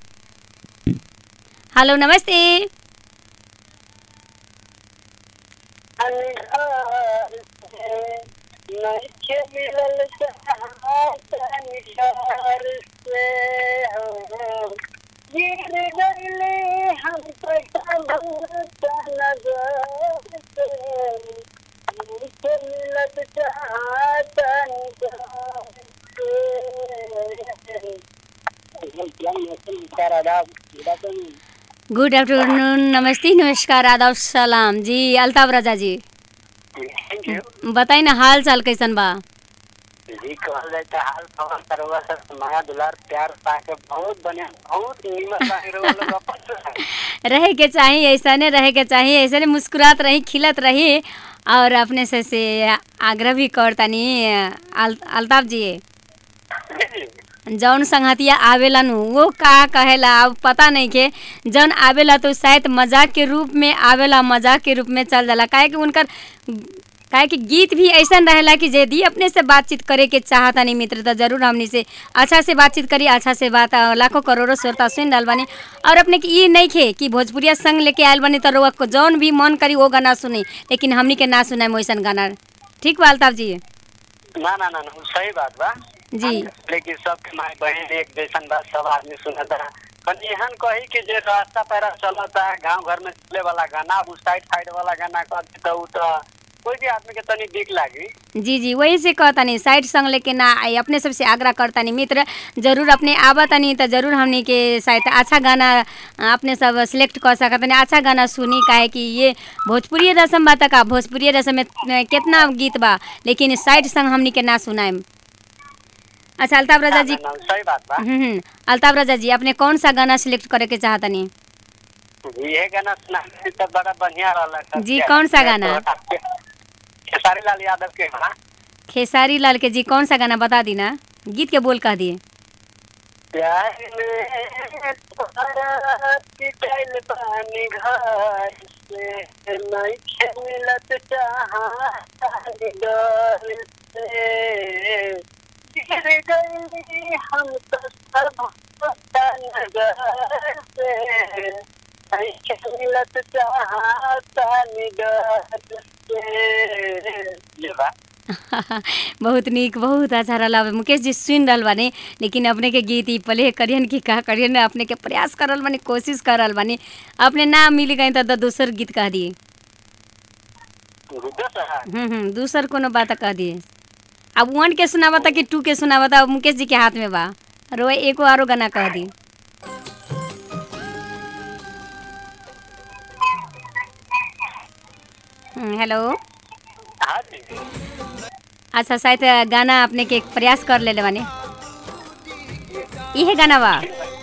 Speaker 1: हेलो नमस्ते
Speaker 16: नइखे मिलल चाहत निसार से हो गिर गइले हम पटभूत नजर से नइखे मिलत चाहत निसार से
Speaker 1: गुड आफ्टरनून नमस्ते नमस्कार आदाब सलाम जी अल्ताफ राजा जी बताई ना हाल चाल कैसन बा
Speaker 16: जी कहल जाए तो हाल खबर करवा सब माया दुलार प्यार पाके बहुत बढ़िया बहुत नीमन बानी रहो लोग अपन से।
Speaker 1: रहे के चाहिए ऐसा ने रहे के चाहिए ऐसे ने मुस्कुरात रही खिलत रही और अपने से से आग्रह भी करतानी अल, अल्ताफ जी जौन संगतिया आवेला नु वो का कहेला अब पता नहीं के जौन आवेला तो शायद मजाक के रूप में आवेला मजाक के रूप में चल जाला काहे कि उनकर काहे कि गीत भी ऐसा रहेला कि यदि अपने से बातचीत करे के चाहता नहीं मित्र तो जरूर हमनी से अच्छा से बातचीत करी अच्छा से बात अ, लाखों करोड़ों श्रोता सुन रहल बानी और अपने के ई नहीं खे कि भोजपुरिया संग लेके आयल बानी तो रउआ को जौन भी मन करी वो गाना सुनी लेकिन हमनी के ना सुनाए वैसन गाना ठीक बा अल्ताफ जी
Speaker 16: ना ना ना ना, सही बात बा
Speaker 1: जी
Speaker 16: लेकिन सबके माई बहन एक जैसन बात सब आदमी सुनता कनी एहन कही कि जे रास्ता पैरा चलता गांव घर में चले वाला गाना अब साइड साइड वाला गाना कर दे तो उ तो कोई भी आदमी के तनी दिक लागी
Speaker 1: जी जी वही से कहतानी साइड संग लेके ना आई अपने सबसे आग्रह करतानी मित्र जरूर अपने आवतानी तो जरूर हमनी के शायद अच्छा गाना अपने सब सिलेक्ट कर सकतनी अच्छा गाना सुनी काहे कि ये भोजपुरी रसम बा का भोजपुरी रसम में कितना गीत बा लेकिन साइड संग हमनी के ना सुनाएम अच्छा अल्ताफ राजा जी
Speaker 16: ना, ना, सही बात बा
Speaker 1: हम्म हम्म, अल्ताफ राजा जी अपने कौन सा गाना सिलेक्ट करे के चाहतनी
Speaker 16: ये गाना सुना तो बड़ा बढ़िया रहला
Speaker 1: जी, कौन सा गाना?
Speaker 16: खेसारी लाल यादव के गाना
Speaker 1: खेसारी लाल के जी कौन सा गाना बता दी ना गीत के बोल कह दिए
Speaker 16: प्यार में तोहरा पिटाइल पानी घर से नइखे मिलत चाहत डर से गिर गइली हम तो सब नगर से नइखे मिलत चाहत डर से ये बा
Speaker 1: बहुत नीक बहुत अच्छा रहा मुकेश जी सुन रहल बानी लेकिन अपने के गीत ई प्ले करियन कि का करियन अपने के प्रयास कर रहल बानी कोशिश कर रहल बानी अपने ना मिल गई तो द- दूसर गीत कह दिए हम्म हम्म दूसर कोनो बात कह दिए अब वन के सुनावा था कि टू के सुनावा था अब मुकेश जी के हाथ में बा रो एको आरो गाना कह दी हम्म, हेलो
Speaker 16: हाँ जी
Speaker 1: अच्छा शायद गाना अपने के प्रयास कर ले बानी इहे गाना बा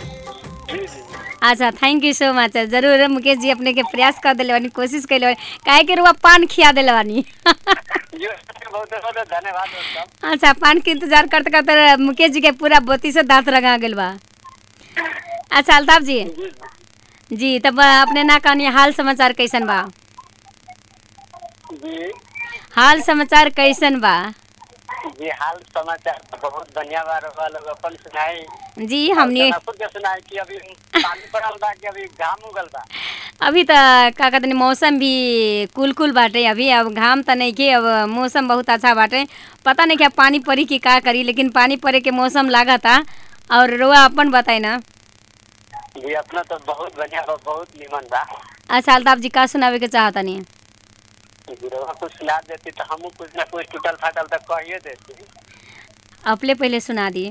Speaker 1: अच्छा थैंक यू सो मच जरूर मुकेश जी अपने के प्रयास कर दिले बानी कोशिश कैले बानी काहे के रुआ पान खिया दिले बानी
Speaker 16: बहुत बहुत धन्यवाद दोस्तों
Speaker 1: अच्छा पान के इंतजार करते करते मुकेश जी के पूरा बोती से दांत रंगा गेल बा अच्छा अल्ताफ जी जी तब अपने ना कहनी हाल समाचार कैसन बा
Speaker 16: जी
Speaker 1: हाल समाचार कैसन बा
Speaker 16: जी हाल समाचार तो बहुत बढ़िया बा रउआ लोग अपन सुनाई
Speaker 1: जी हमने
Speaker 16: खुद के सुनाई कि अभी पानी पड़ल बा कि अभी घाम उगल बा
Speaker 1: अभी तो का कहते हैं, मौसम भी कुल कुल बाटे अभी अब घाम तो नहीं के अब मौसम बहुत अच्छा बाटे पता नहीं क्या पानी पड़ी कि का करी लेकिन पानी पड़े के मौसम लागा था और रोआ अपन बताई ना
Speaker 16: जी अपना तो बहुत बढ़िया बा बहुत निमन बा
Speaker 1: अच्छा अल्ताफ जी का सुनावे के चाहता नहीं
Speaker 16: जी रउआ कुछ सुना देती तो हमहू कुछ ना कुछ टूटल फाटल तो कहिए देती
Speaker 1: अपने पहले सुना दिए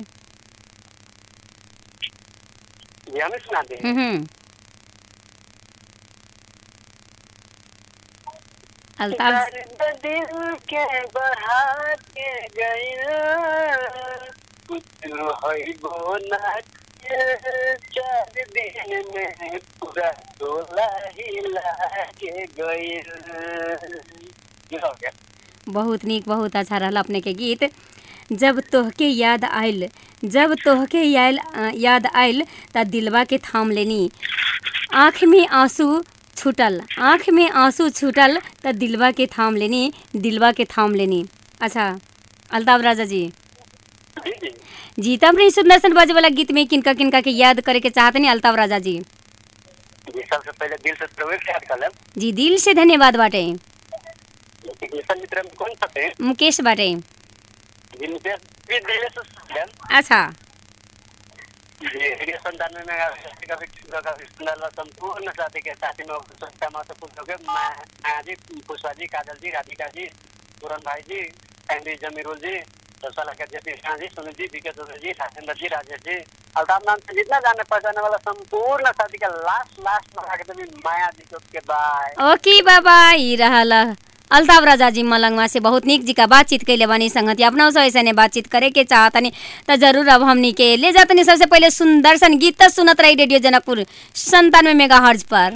Speaker 16: जी हमें सुना दी
Speaker 1: हम्म हम्म। अल्ताफ
Speaker 16: दर्द दिल के बढ़ा के गइल कुछ होइबो ना के चार दिन में पूरा टोला हिला के गइल ये हो गया
Speaker 1: बहुत नीक बहुत अच्छा रहल अपने के गीत जब तोहके याद आयल जब तोहके याद याद आयल त दिलवा के थाम लेनी आँख में आंसू छूटल आँख में आंसू छूटल त दिलवा के थाम लेनी दिलवा के थाम लेनी अच्छा अल्ताफ राजा जी जी तब रही सुंदर सन बाजे वाला गीत में किनका किनका के याद करे के चाहते नहीं अल्ताफ राजा जी
Speaker 16: जी सबसे पहले दिल से प्रवेश याद कर लें
Speaker 1: जी दिल से धन्यवाद बाटे
Speaker 16: टेक्नीशियन मित्र में कौन सा थे
Speaker 1: मुकेश बाटे
Speaker 16: जी नितेश भी दिल से सुन लें
Speaker 1: अच्छा
Speaker 16: जी रेडियो संतानवे में का भी का भी सुंदर संपूर्ण साथी के साथी में सोचता माता पूछो के माया जी पुष्पा जी काजल जी राधिका जी पूरन भाई जी एंडी जमीरुल जी रसवाला के जेपी शाह जी सुनील जी बीके दुबे जी राजेंद्र जी राजेश जी अल्ताफ नाम से जितना जाने पहचाने वाला संपूर्ण साथी का लास्ट लास्ट में आके तभी माया जी के उसके बाय
Speaker 1: ओके बाबा ई रहल अल्ताफ राजा जी मलंगवा से बहुत नीक जी का बातचीत कैले बानी संगति अपना से ऐसे बातचीत करे के चाहतनी त जरूर अब हमनी के ले जातनी सबसे पहले सुंदर सन गीत त सुनत रही रेडियो जनकपुर संतानवे मेगा हर्ज पर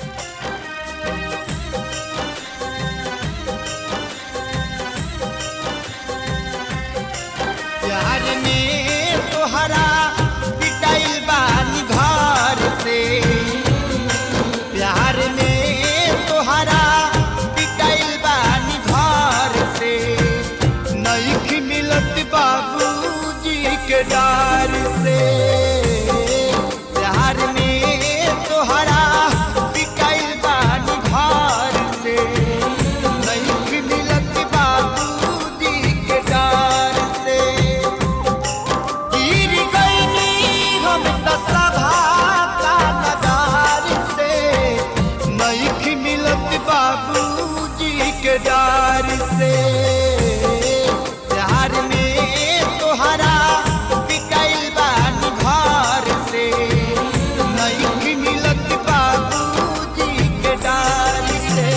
Speaker 3: प्यार में तोहरा पिटाइल बानी घर से प्यार में तोहरा पिटाइल बानी घर से नईख मिलत बाबूजी के डार से प्यार में तोहरा पिटाइल बानी घर से नईख मिलत बाबूजी के डार से गिर गईनी हम त सभा का नगार से नईख मिलत बाबूजी के डार से प्यार में तोहरा पिटाइल बानी घर से नईख मिलत बाबूजी के डार से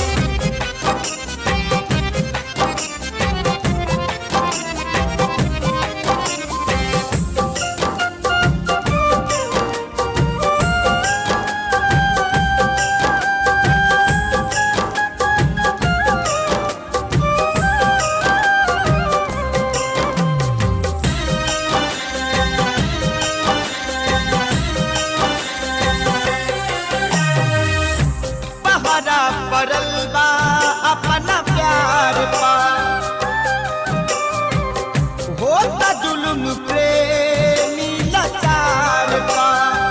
Speaker 3: पहरा पड़ल बा अपना प्यार पा होता जुलुम प्रेमी लाचार बा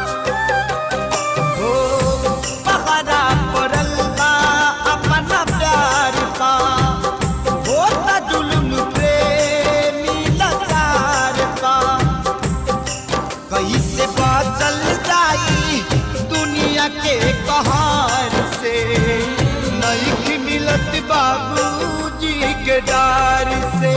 Speaker 3: हो पहरा पड़ल बा अपना प्यार पा होता जुलुम प्रेमी लाचार बा कैसे बचल जाई दुनिया के कहार से नईख मिलत बाबूजी के डार से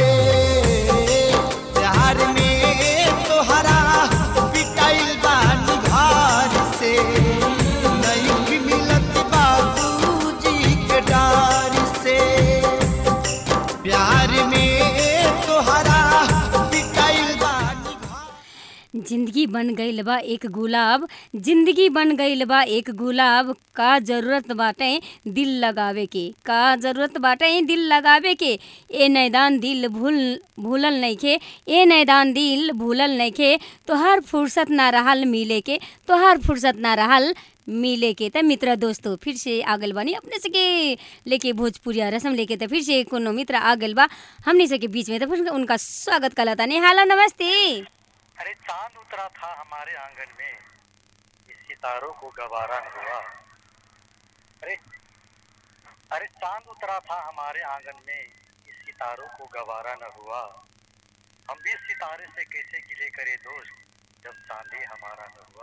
Speaker 3: प्यार में तोहरा पिटाइल बानी घर से नईख मिलत बाबूजी के डार से प्यार में तोहरा पिटाइल बानी
Speaker 1: जिंदगी बन गईल बा एक गुलाब जिंदगी बन गईल बा एक गुलाब का जरूरत बाटे दिल लगावे के का जरूरत बाटे दिल लगावे के ए नैदान दिल भूल भूलल नइखे ए नैदान दिल भूलल नइखे तोहार फुर्सत ना रहल मिले के तोहार फुर्सत ना रहल मिले के त मित्र दोस्तों फिर से आगल बानी अपने से के लेके भोजपुरिया रसम लेके त फिर से कोनो मित्र आगल बा हमने से के बीच में त फिर उनका स्वागत कलाता नहीं हेलो नमस्ते
Speaker 17: अरे चांद उतरा था हमारे आंगन में इस सितारों को गवारा न हुआ अरे अरे चांद उतरा था हमारे आंगन में इस सितारों को गवारा न हुआ हम भी इस सितारे से कैसे गिले करे दोस्त जब चांदी हमारा न हुआ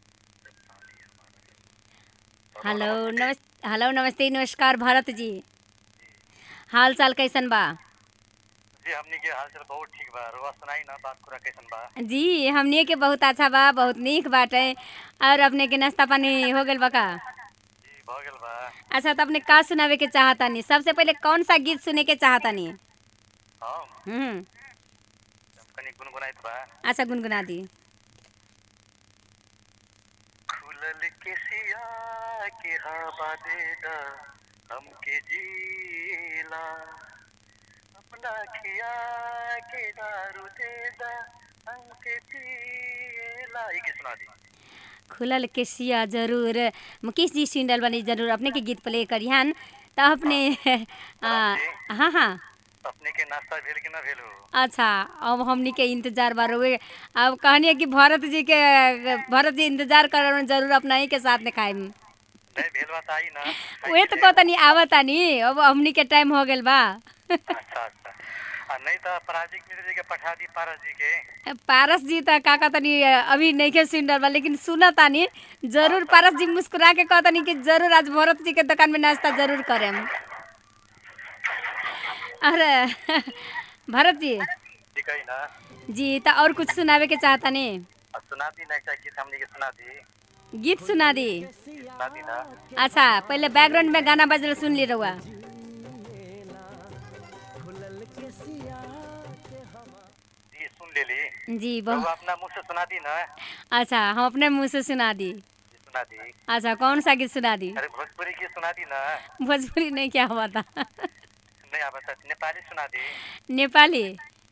Speaker 1: हेलो नमस्ते हेलो नमस्ते नमस्कार भारत जी हाल चाल कैसन बा
Speaker 17: जी हमनी के हाल चाल बहुत ठीक बा रुआ सुनाई ना बात पूरा कैसन बा
Speaker 1: जी हमने के बहुत अच्छा बा बहुत नीक बाटे और अपने के नाश्ता पानी हो गइल बा का
Speaker 17: भ गेल बा
Speaker 1: अच्छा तो अपने का सुनावे के चाहतानी सबसे पहले कौन सा गीत सुने के चाहतानी
Speaker 17: हम
Speaker 1: हम्म
Speaker 17: कनी गुनगुनाइत बा
Speaker 1: अच्छा गुनगुना दी
Speaker 17: खुलल के सिया के हवा दे दा हमके जीला अपना खिया के दारू दे दा हमके पीला ये की सुना दी
Speaker 1: खुलल के सिया जरूर मुकेश जी सुन रहल बानी जरूर अपने के गीत प्ले करिहन तो अपने आ, हाँ हाँ
Speaker 17: अपने के नाश्ता भेल कि ना भेल हो
Speaker 1: अच्छा अब हमनी के इंतजार बार हुए अब कहनी कि भरत जी के भरत जी इंतजार कर जरूर अपना ही के साथ में खाएम
Speaker 17: नहीं भेल बा त आई ना
Speaker 1: उहे तो कहतनी आवतानी अब हमनी के टाइम हो गेल बा
Speaker 17: अच्छा अच्छा आ नहीं तो पराजिक मिश्र जी के पठा दी पारस जी के
Speaker 1: पारस जी तो का कहतनी अभी नहीं के सुन रहल बा लेकिन सुना तानी जरूर पारस जी मुस्कुरा के कहतनी कि जरूर आज भरत जी के दुकान में नाश्ता जरूर करेम अरे भरत जी
Speaker 17: ठीक है ना
Speaker 1: जी तो और कुछ सुनावे के चाहतानी
Speaker 17: आ, सुना दी ना एक गीत हमने के सुना दी
Speaker 1: गीत सुना दी
Speaker 17: सुना दी ना
Speaker 1: अच्छा पहले बैकग्राउंड में गाना बजल सुन ली रहुआ
Speaker 17: जी सुन ले ली
Speaker 1: जी
Speaker 17: रउआ
Speaker 1: बहुत
Speaker 17: अपना मुंह से सुना दी ना
Speaker 1: अच्छा हम अपने मुंह से सुना दी
Speaker 17: जी सुना दी
Speaker 1: अच्छा कौन सा गीत सुना दी
Speaker 17: अरे भोजपुरी की सुना दी ना
Speaker 1: भोजपुरी नहीं क्या हुआ था
Speaker 17: नहीं आप बता नेपाली सुना दी
Speaker 1: नेपाली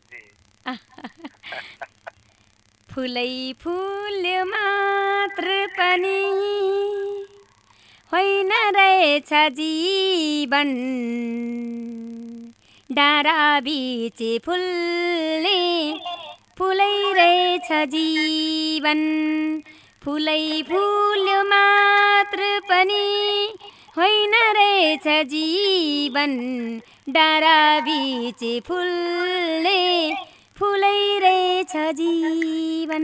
Speaker 1: फुलै फुल मात्र पनि होइन रहेछ जीवन डाँडा बिच फुल्ने फुलै रहेछ जीवन फुलै फुल मात्र पनि होइन रहेछ जीवन डाँडा बिच फुल्ने फुलै रहेछ जीवन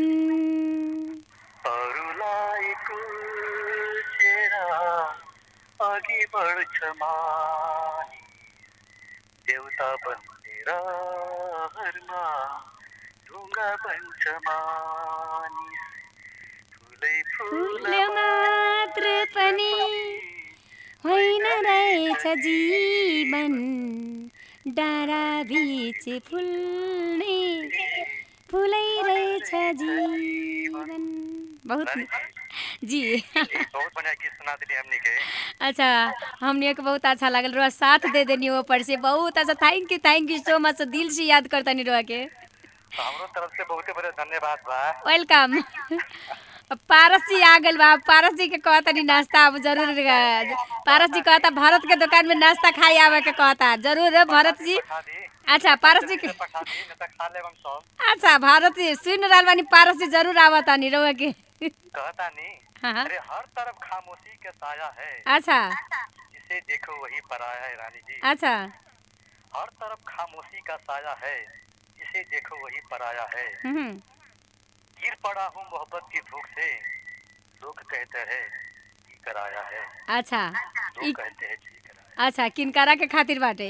Speaker 17: अरूलाई कुल्चेर अघि बढ्छ मानी देउता बनेर हरमा ढुङ्गा बन्छ मानिस फुलै
Speaker 1: फुल मात्र पनि होइन रहेछ जीवन डाँडा बिच फुल्ने फुलै रहेछ जीवन बहुत जी
Speaker 17: बहुत बढ़िया गीत सुना दिली हमनी के
Speaker 1: अच्छा हमने के बहुत अच्छा लागल रहा साथ दे देनी ऊपर से बहुत अच्छा thank you thank you so much दिल से याद करता नहीं रहा के
Speaker 17: तो हमरो तरफ से बहुते बड़े धन्यवाद बा
Speaker 1: वेलकम पारस जी आ गल बा पारस जी के कहता नहीं नाश्ता अब जरूर अ, पारस जी कहता भारत के दुकान में नाश्ता खाई आवे के कहता जरूर है भरत जी अच्छा पारस जी के
Speaker 17: पठा दी न त खा लेबम सब
Speaker 1: अच्छा भारत जी सुन रहल बानी पारस जी जरूर आवता नहीं रहुआ के
Speaker 17: कहता नी
Speaker 1: हाँ।
Speaker 17: अरे हर तरफ खामोशी के साया है
Speaker 1: अच्छा
Speaker 17: जिसे देखो वही पराया है रानी जी
Speaker 1: अच्छा
Speaker 17: हर तरफ खामोशी का साया है जिसे देखो वही पराया है
Speaker 1: हम्म
Speaker 17: गिर पड़ा हूँ मोहब्बत की भूख से लोग कहते हैं जी कराया है
Speaker 1: अच्छा
Speaker 17: लोग
Speaker 1: ई
Speaker 17: कहते हैं जी
Speaker 1: अच्छा किनकारा के खातिर बाटे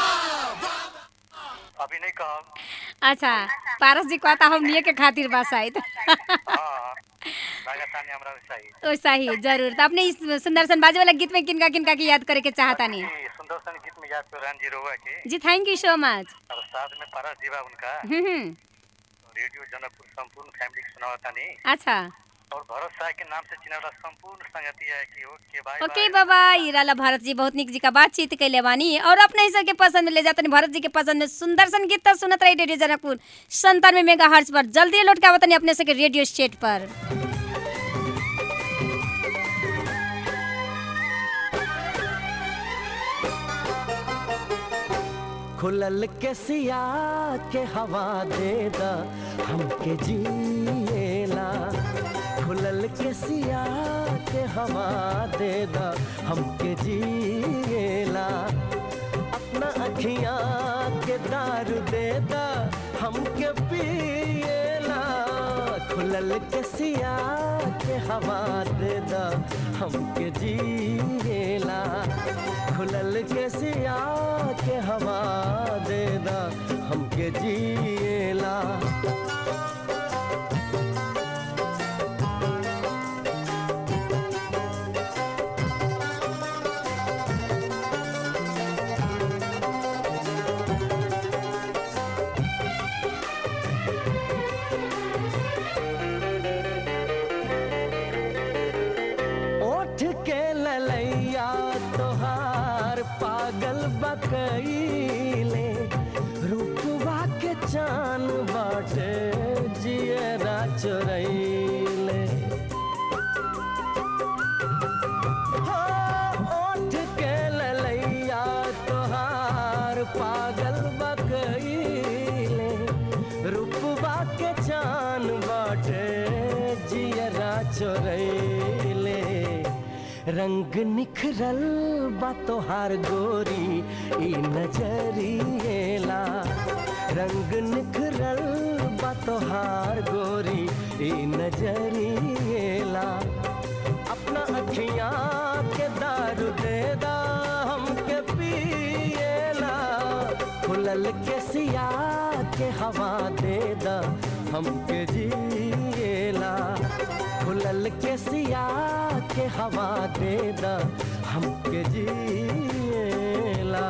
Speaker 17: अभी नहीं कहब
Speaker 1: अच्छा पारस जी कहता हम लिए के खातिर बा शायद
Speaker 17: हाँ राजस्थानी हमरा वैसा ही
Speaker 1: वैसा ही जरूर तो अपने इस सुंदर सन बाजे वाला गीत में किनका किनका की याद करे के चाहता नहीं
Speaker 17: जी, सुंदर सन गीत में याद कर रान जी रोवा के
Speaker 1: जी थैंक यू सो मच
Speaker 17: और साथ में पारस जीवा उनका
Speaker 1: हम्म हम्म,
Speaker 17: रेडियो जनकपुर संपूर्ण फैमिली के सुनावता नहीं
Speaker 1: अच्छा
Speaker 17: और भरत साह के नाम से चिनावला संपूर्ण संगति है कि ओके बाय
Speaker 1: ओके बाबा ई रहला भारत जी बहुत निक जी का बातचीत कैले बानी और अपने ही सबके पसंद में ले जाते भारत जी के पसंद में सुंदर सन गीत तो सुनत रही रेडियो जनकपुर संतानवे मेगा हर्ट्ज पर जल्दी लौट के आवतनी अपने से के रेडियो स्टेट पर
Speaker 18: खुलल के सिया के हवा दे दा हमके जिएला खुलल के सिया के हवा दे दा हमके जिएला अपना अखियाँ के दारू दे दा हमके पिएला खुलल के सिया के हवा दे दा हमके जिएला खुलल के सिया के हवा दे दा हमके जिएला कैले रूपवा के चान बाटे जियरा चोरैले हाँ, ओठ के ललैया तोहार पागल बकैले रूपवा के चान बाटे जियरा चोरैले रंग निखरल बा तोहार गोरी ई नजरिएला रंग निखरल बा तोहार गोरी ई नजरिएला अपना अखियां के दारू दे दा हमके पिएला खुलल के सिया के हवा दे दा हमके जिएला खुलल के सिया के हवा दे दा हमके जिएला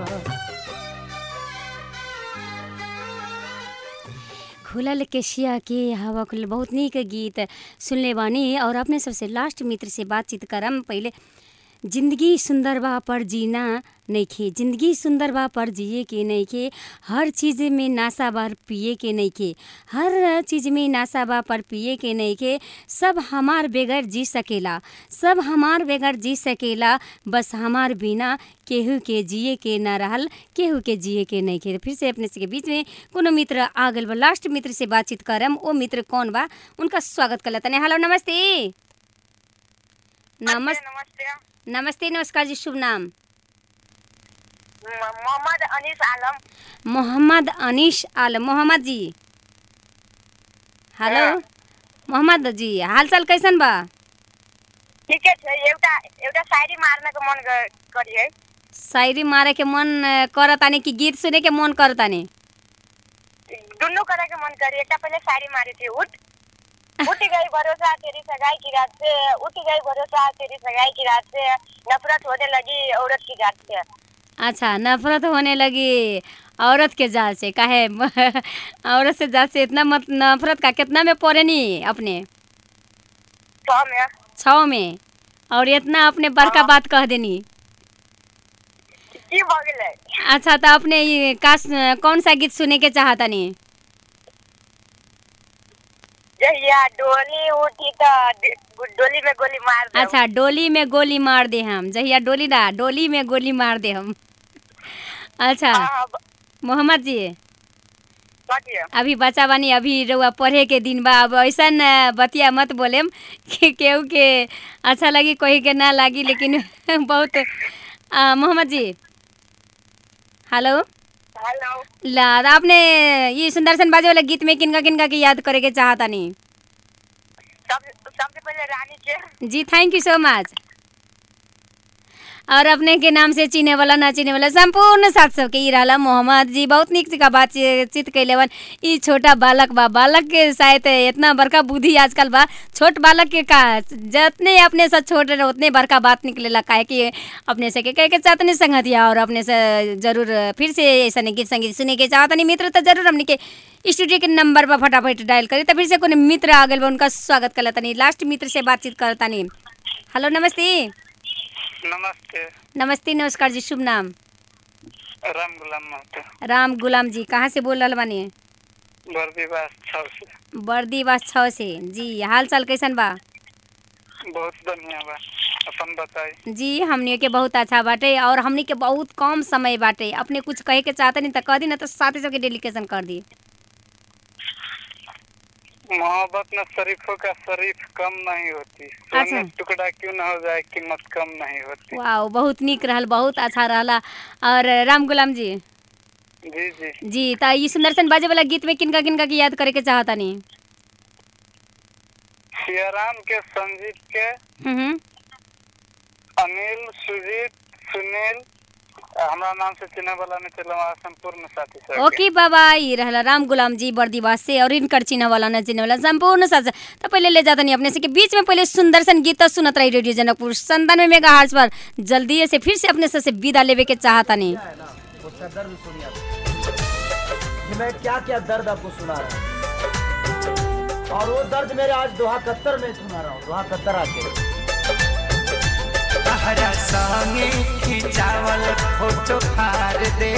Speaker 1: खुलल केशिया के हवा खुल बहुत नीक गीत सुनले बानी और अपने सबसे लास्ट मित्र से बातचीत करम पहले जिंदगी सुंदर बा पर जीना नइखे जिंदगी सुंदर बा पर जिए के नइखे हर चीज़ में नासा बार पिए के नइखे हर चीज़ में नासा बा पर पिए के नइखे सब हमार बगैर जी सकेला सब हमार बगैर जी सकेला बस हमार बिना केहू के जिए के ना रहल केहू के जिए के नइखे फिर से अपने से के बीच में कोनो मित्र आ गइल बा लास्ट मित्र से बातचीत करम ओ मित्र कौन बा उनका स्वागत कर तने हेलो नमस्ते नमस्ते नमस्ते नमस्कार जी शुभ नाम
Speaker 19: मोहम्मद अनीस आलम
Speaker 1: मोहम्मद अनीश आलम मोहम्मद जी हेलो मोहम्मद जी हालचाल कैसन बा
Speaker 19: ठीके छै एउटा एउटा शायरी मार्नको मन ग- करिए
Speaker 1: शायरी मारे के मन अ, करतानी कि गीत सुने के मन करतानी
Speaker 19: दुनू करे के मन करी एकटा पहले शायरी मारी थी उठ उठ गई भरोसा तेरी सगाई की रात से उठ गई भरोसा तेरी सगाई की रात से नफरत होने लगी औरत की जात से
Speaker 1: अच्छा नफरत होने लगी औरत के जात से काहे औरत से जात से इतना मत नफरत का कितना में पड़े नी अपने
Speaker 19: छह में
Speaker 1: छः में और इतना अपने बड़का बात कह देनी
Speaker 19: की भ गेलै
Speaker 1: अच्छा तो अपने ये का कौन सा गीत सुने के चाहतानी
Speaker 19: जहिया डोली उठी तो ड- डोली में गोली मार दे
Speaker 1: अच्छा डोली में गोली मार दे हम जहिया डोली ना डोली में गोली मार दे हम अच्छा मोहम्मद जी अभी बच्चा बानी अभी रउआ पढ़े के दिन बा अब ऐसन अ, बतिया मत बोलेम कि केहू के अच्छा लगी कोई के ना लगी लेकिन बहुत अ, मोहम्मद जी हेलो
Speaker 19: हेलो
Speaker 1: ला आपने ये सुंदरसन बाजे वाला गीत में किनका किनका के याद करे के चाहतानी
Speaker 19: सब सबसे पहले रानी के
Speaker 1: जी थैंक यू सो मच और अपने के नाम से चिने वाला ना चिने वाला संपूर्ण साथ सबके ई रहला मोहम्मद जी बहुत निक का बातचीत कैले बन ई छोटा बालक बा बालक के शायद इतना बड़का बुद्धि आजकल बा छोट बालक के का जितने अपने से छोट रहे उतने बड़का बात निकलेला काहे कि अपने से के कहे के चाहतनी संगतिया और अपने से जरूर फिर से ऐसा गीत संगीत सुने के चाहतनी मित्र तो जरूर हमने के स्टूडियो के नंबर पर फटाफट डायल करी तो फिर से कोनो मित्र आ गए बा उनका स्वागत कर तनी लास्ट मित्र से बातचीत करतानी हेलो नमस्ते
Speaker 15: नमस्ते
Speaker 1: नमस्ते नमस्कार जी शुभ नाम
Speaker 15: राम गुलाम महतो
Speaker 1: राम गुलाम जी कहाँ से बोल रहा बानी
Speaker 15: बर्दीवास छौ से
Speaker 1: बर्दीवास छः से जी हाल चाल कैसन बा
Speaker 15: बहुत बढ़िया बा अपन बताई
Speaker 1: जी हमनी के बहुत अच्छा बाटे और हमनी के बहुत कम समय बाटे अपने कुछ कहे के चाहते नहीं तो कह दी ना तो साथी सबके डेलीकेशन कर दी
Speaker 15: मोहब्बत में शरीफों का शरीफ कम नहीं होती सोने
Speaker 1: अच्छा।
Speaker 15: टुकड़ा क्यों न हो जाए कीमत कम नहीं होती
Speaker 1: वाह बहुत निक रहल बहुत अच्छा रहला और राम गुलाम जी
Speaker 15: जी जी
Speaker 1: जी तो ये सुंदरसन बाजे वाला गीत में किनका किनका की याद करे के चाहता नहीं
Speaker 15: सियाराम के संजीत के
Speaker 1: हम्म
Speaker 15: अनिल सुजीत सुनील हमारा नाम से चिन्ह वाला ने चलो हमारा संपूर्ण साथी सब
Speaker 1: ओके बाबा ये रहला राम गुलाम जी बर्दीवास से और इनकर चिन्ह वाला न चिन्ह वाला संपूर्ण साथ तो पहले ले जाता नहीं अपने से के बीच में पहले सुंदरसन गीत तो सुनत रही रेडियो जनकपुर संतानवे मेगा हार्स पर जल्दी से फिर से अपने से से विदा लेवे के चाहता नहीं
Speaker 3: उसका दर्द सुनिए कि मैं क्या क्या दर्द आपको सुना रहा हूँ और वो दर्द मेरे आज दोहा कत्तर में सुना रहा हूँ दोहा कत्तर आके
Speaker 20: तहरा संगे खिंचाव
Speaker 3: खिंचावल फोटो फाड़ दे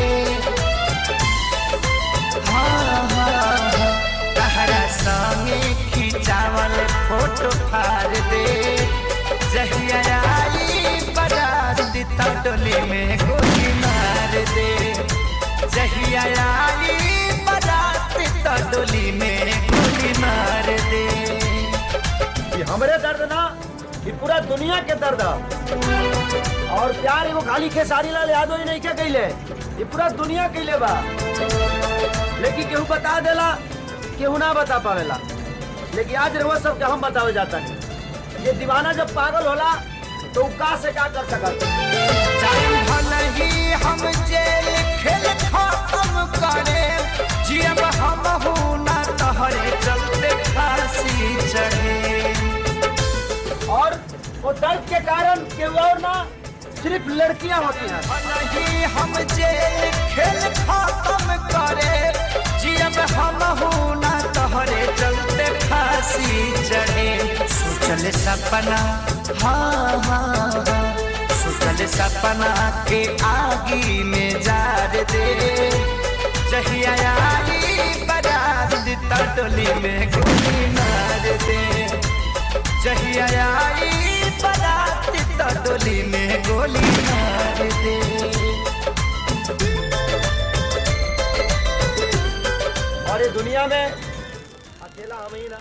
Speaker 3: हाँ, हाँ, हाँ, तहरा संगे खिंचावल फोटो फाड़ दे जहिया आई बारात तो डोली में गोली मार दे जहिया आई बारात तो डोली में गोली मार दे
Speaker 20: ये हमरे दर्द ना ये पूरा दुनिया के दर्द ह। और प्यार एगो खाली खेसारी लाल यादव ही नहीं के कैले ये पूरा दुनिया कैले बा लेकिन केहू बता देला केहू ना बता पावेला लेकिन आज रहुआ सबके हम बतावे जाता है ये दीवाना जब पागल होला तो उ का से का कर सकत
Speaker 3: जान भलही हम जेल खेल खत्म करे जियब हम हूँ ना तहरे चलते फांसी चढ़े
Speaker 20: और वो दर्द के कारण केहू और ना सिर्फ लड़कियां होती हैं
Speaker 3: भलही हम जेल खेल खत्म करे जियब हम हूँ ना तहरे चलते फांसी चढ़े सोचल सपना हाँ हाँ हाँ सोचल सपना के आगी में जार दे जहिया आई बारात तो डोली में गोली मार दे जहिया आई बारात तो डोली में गोली मार दे
Speaker 20: और ये दुनिया में अकेला हम ही ना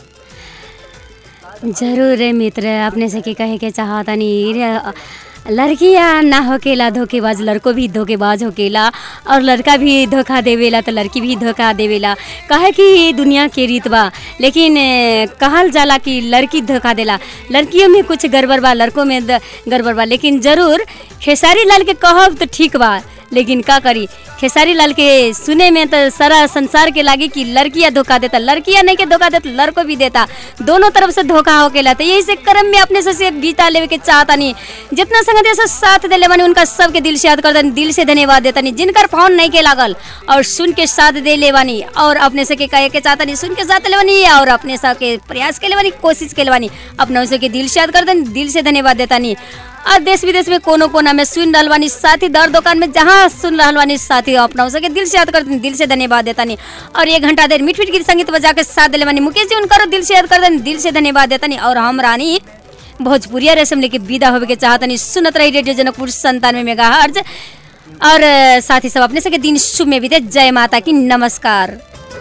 Speaker 1: जरूर रे मित्र अपने से के कहे के चाहतनी रे लड़कियां ना होकेला धोखेबाज लड़को भी धोखेबाज होकेला और लड़का भी धोखा देवेला तो लड़की भी धोखा देवेला कहे कि ये दुनिया के रीत बा लेकिन ए, कहल जाला कि लड़की धोखा देला लड़कियों में कुछ गड़बड़ बा लड़कों में द- गड़बड़ बा लेकिन जरूर खेसारी लाल के कहब तो ठीक बा लेकिन का करी खेसारी लाल के सुने में तो सारा संसार के लागी कि लड़कियां धोखा देता लड़कियां नहीं के धोखा देता लड़को भी देता दोनों तरफ से धोखा होकेला तो यही से कर्म में अपने से, से बीता लेवे के चाहता नहीं जितना संगत से साथ दे लेवानी उनका सबके दिल से याद करता दिल से धन्यवाद देता नहीं जिनकर फोन नहीं के लागल और सुन के साथ दे लेवानी और अपने से के कहे के चाहता नहीं सुन के साथ लेवानी और अपने सब के प्रयास के लेवानी कोशिश के लेवानी अपना से के दिल से याद करता दिल से धन्यवाद देता नहीं और देश विदेश में कोनो कोना में सुन रहल बानी साथी दर दुकान में जहाँ सुन रहल बानी साथी अपना सके दिल से याद करते दिल से धन्यवाद देता नहीं और एक घंटा देर मीठ मीठ गीत संगीत बजा के साथ दिले बानी मुकेश जी उनका दिल से याद करते दिल से धन्यवाद देता नहीं और हम रानी भोजपुरिया रेशम लेके विदा होवे के चाहतनी सुनत रही रेडियो जनकपुर संतानवे मेगा हर्ज और अ, साथ ही सब अपने सके दिन शुभ में बीते जय माता की नमस्कार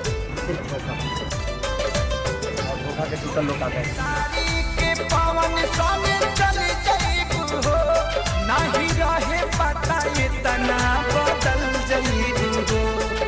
Speaker 20: धोखा के टूटल लोग आ गए
Speaker 3: के पवन संग चल जाइबू हो नाही रहे पता इतना बदल जाइबू हो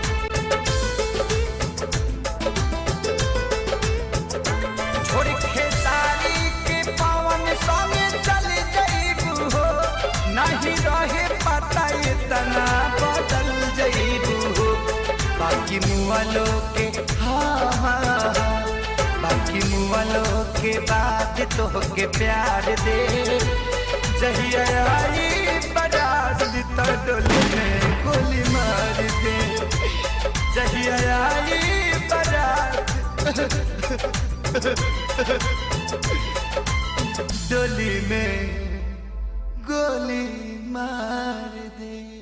Speaker 3: छोड़ खेसारी के पवन संग चल जाइबू हो नाही रहे पता इतना बदल जाइबू हो बाकी मुआलो के हाँ हाँ हाँ बाकी मुआलो के बाद तो के प्यार दे जहिया आई बारात तो डोली में गोली मार दे जहिया आई बारात डोली में गोली मार दे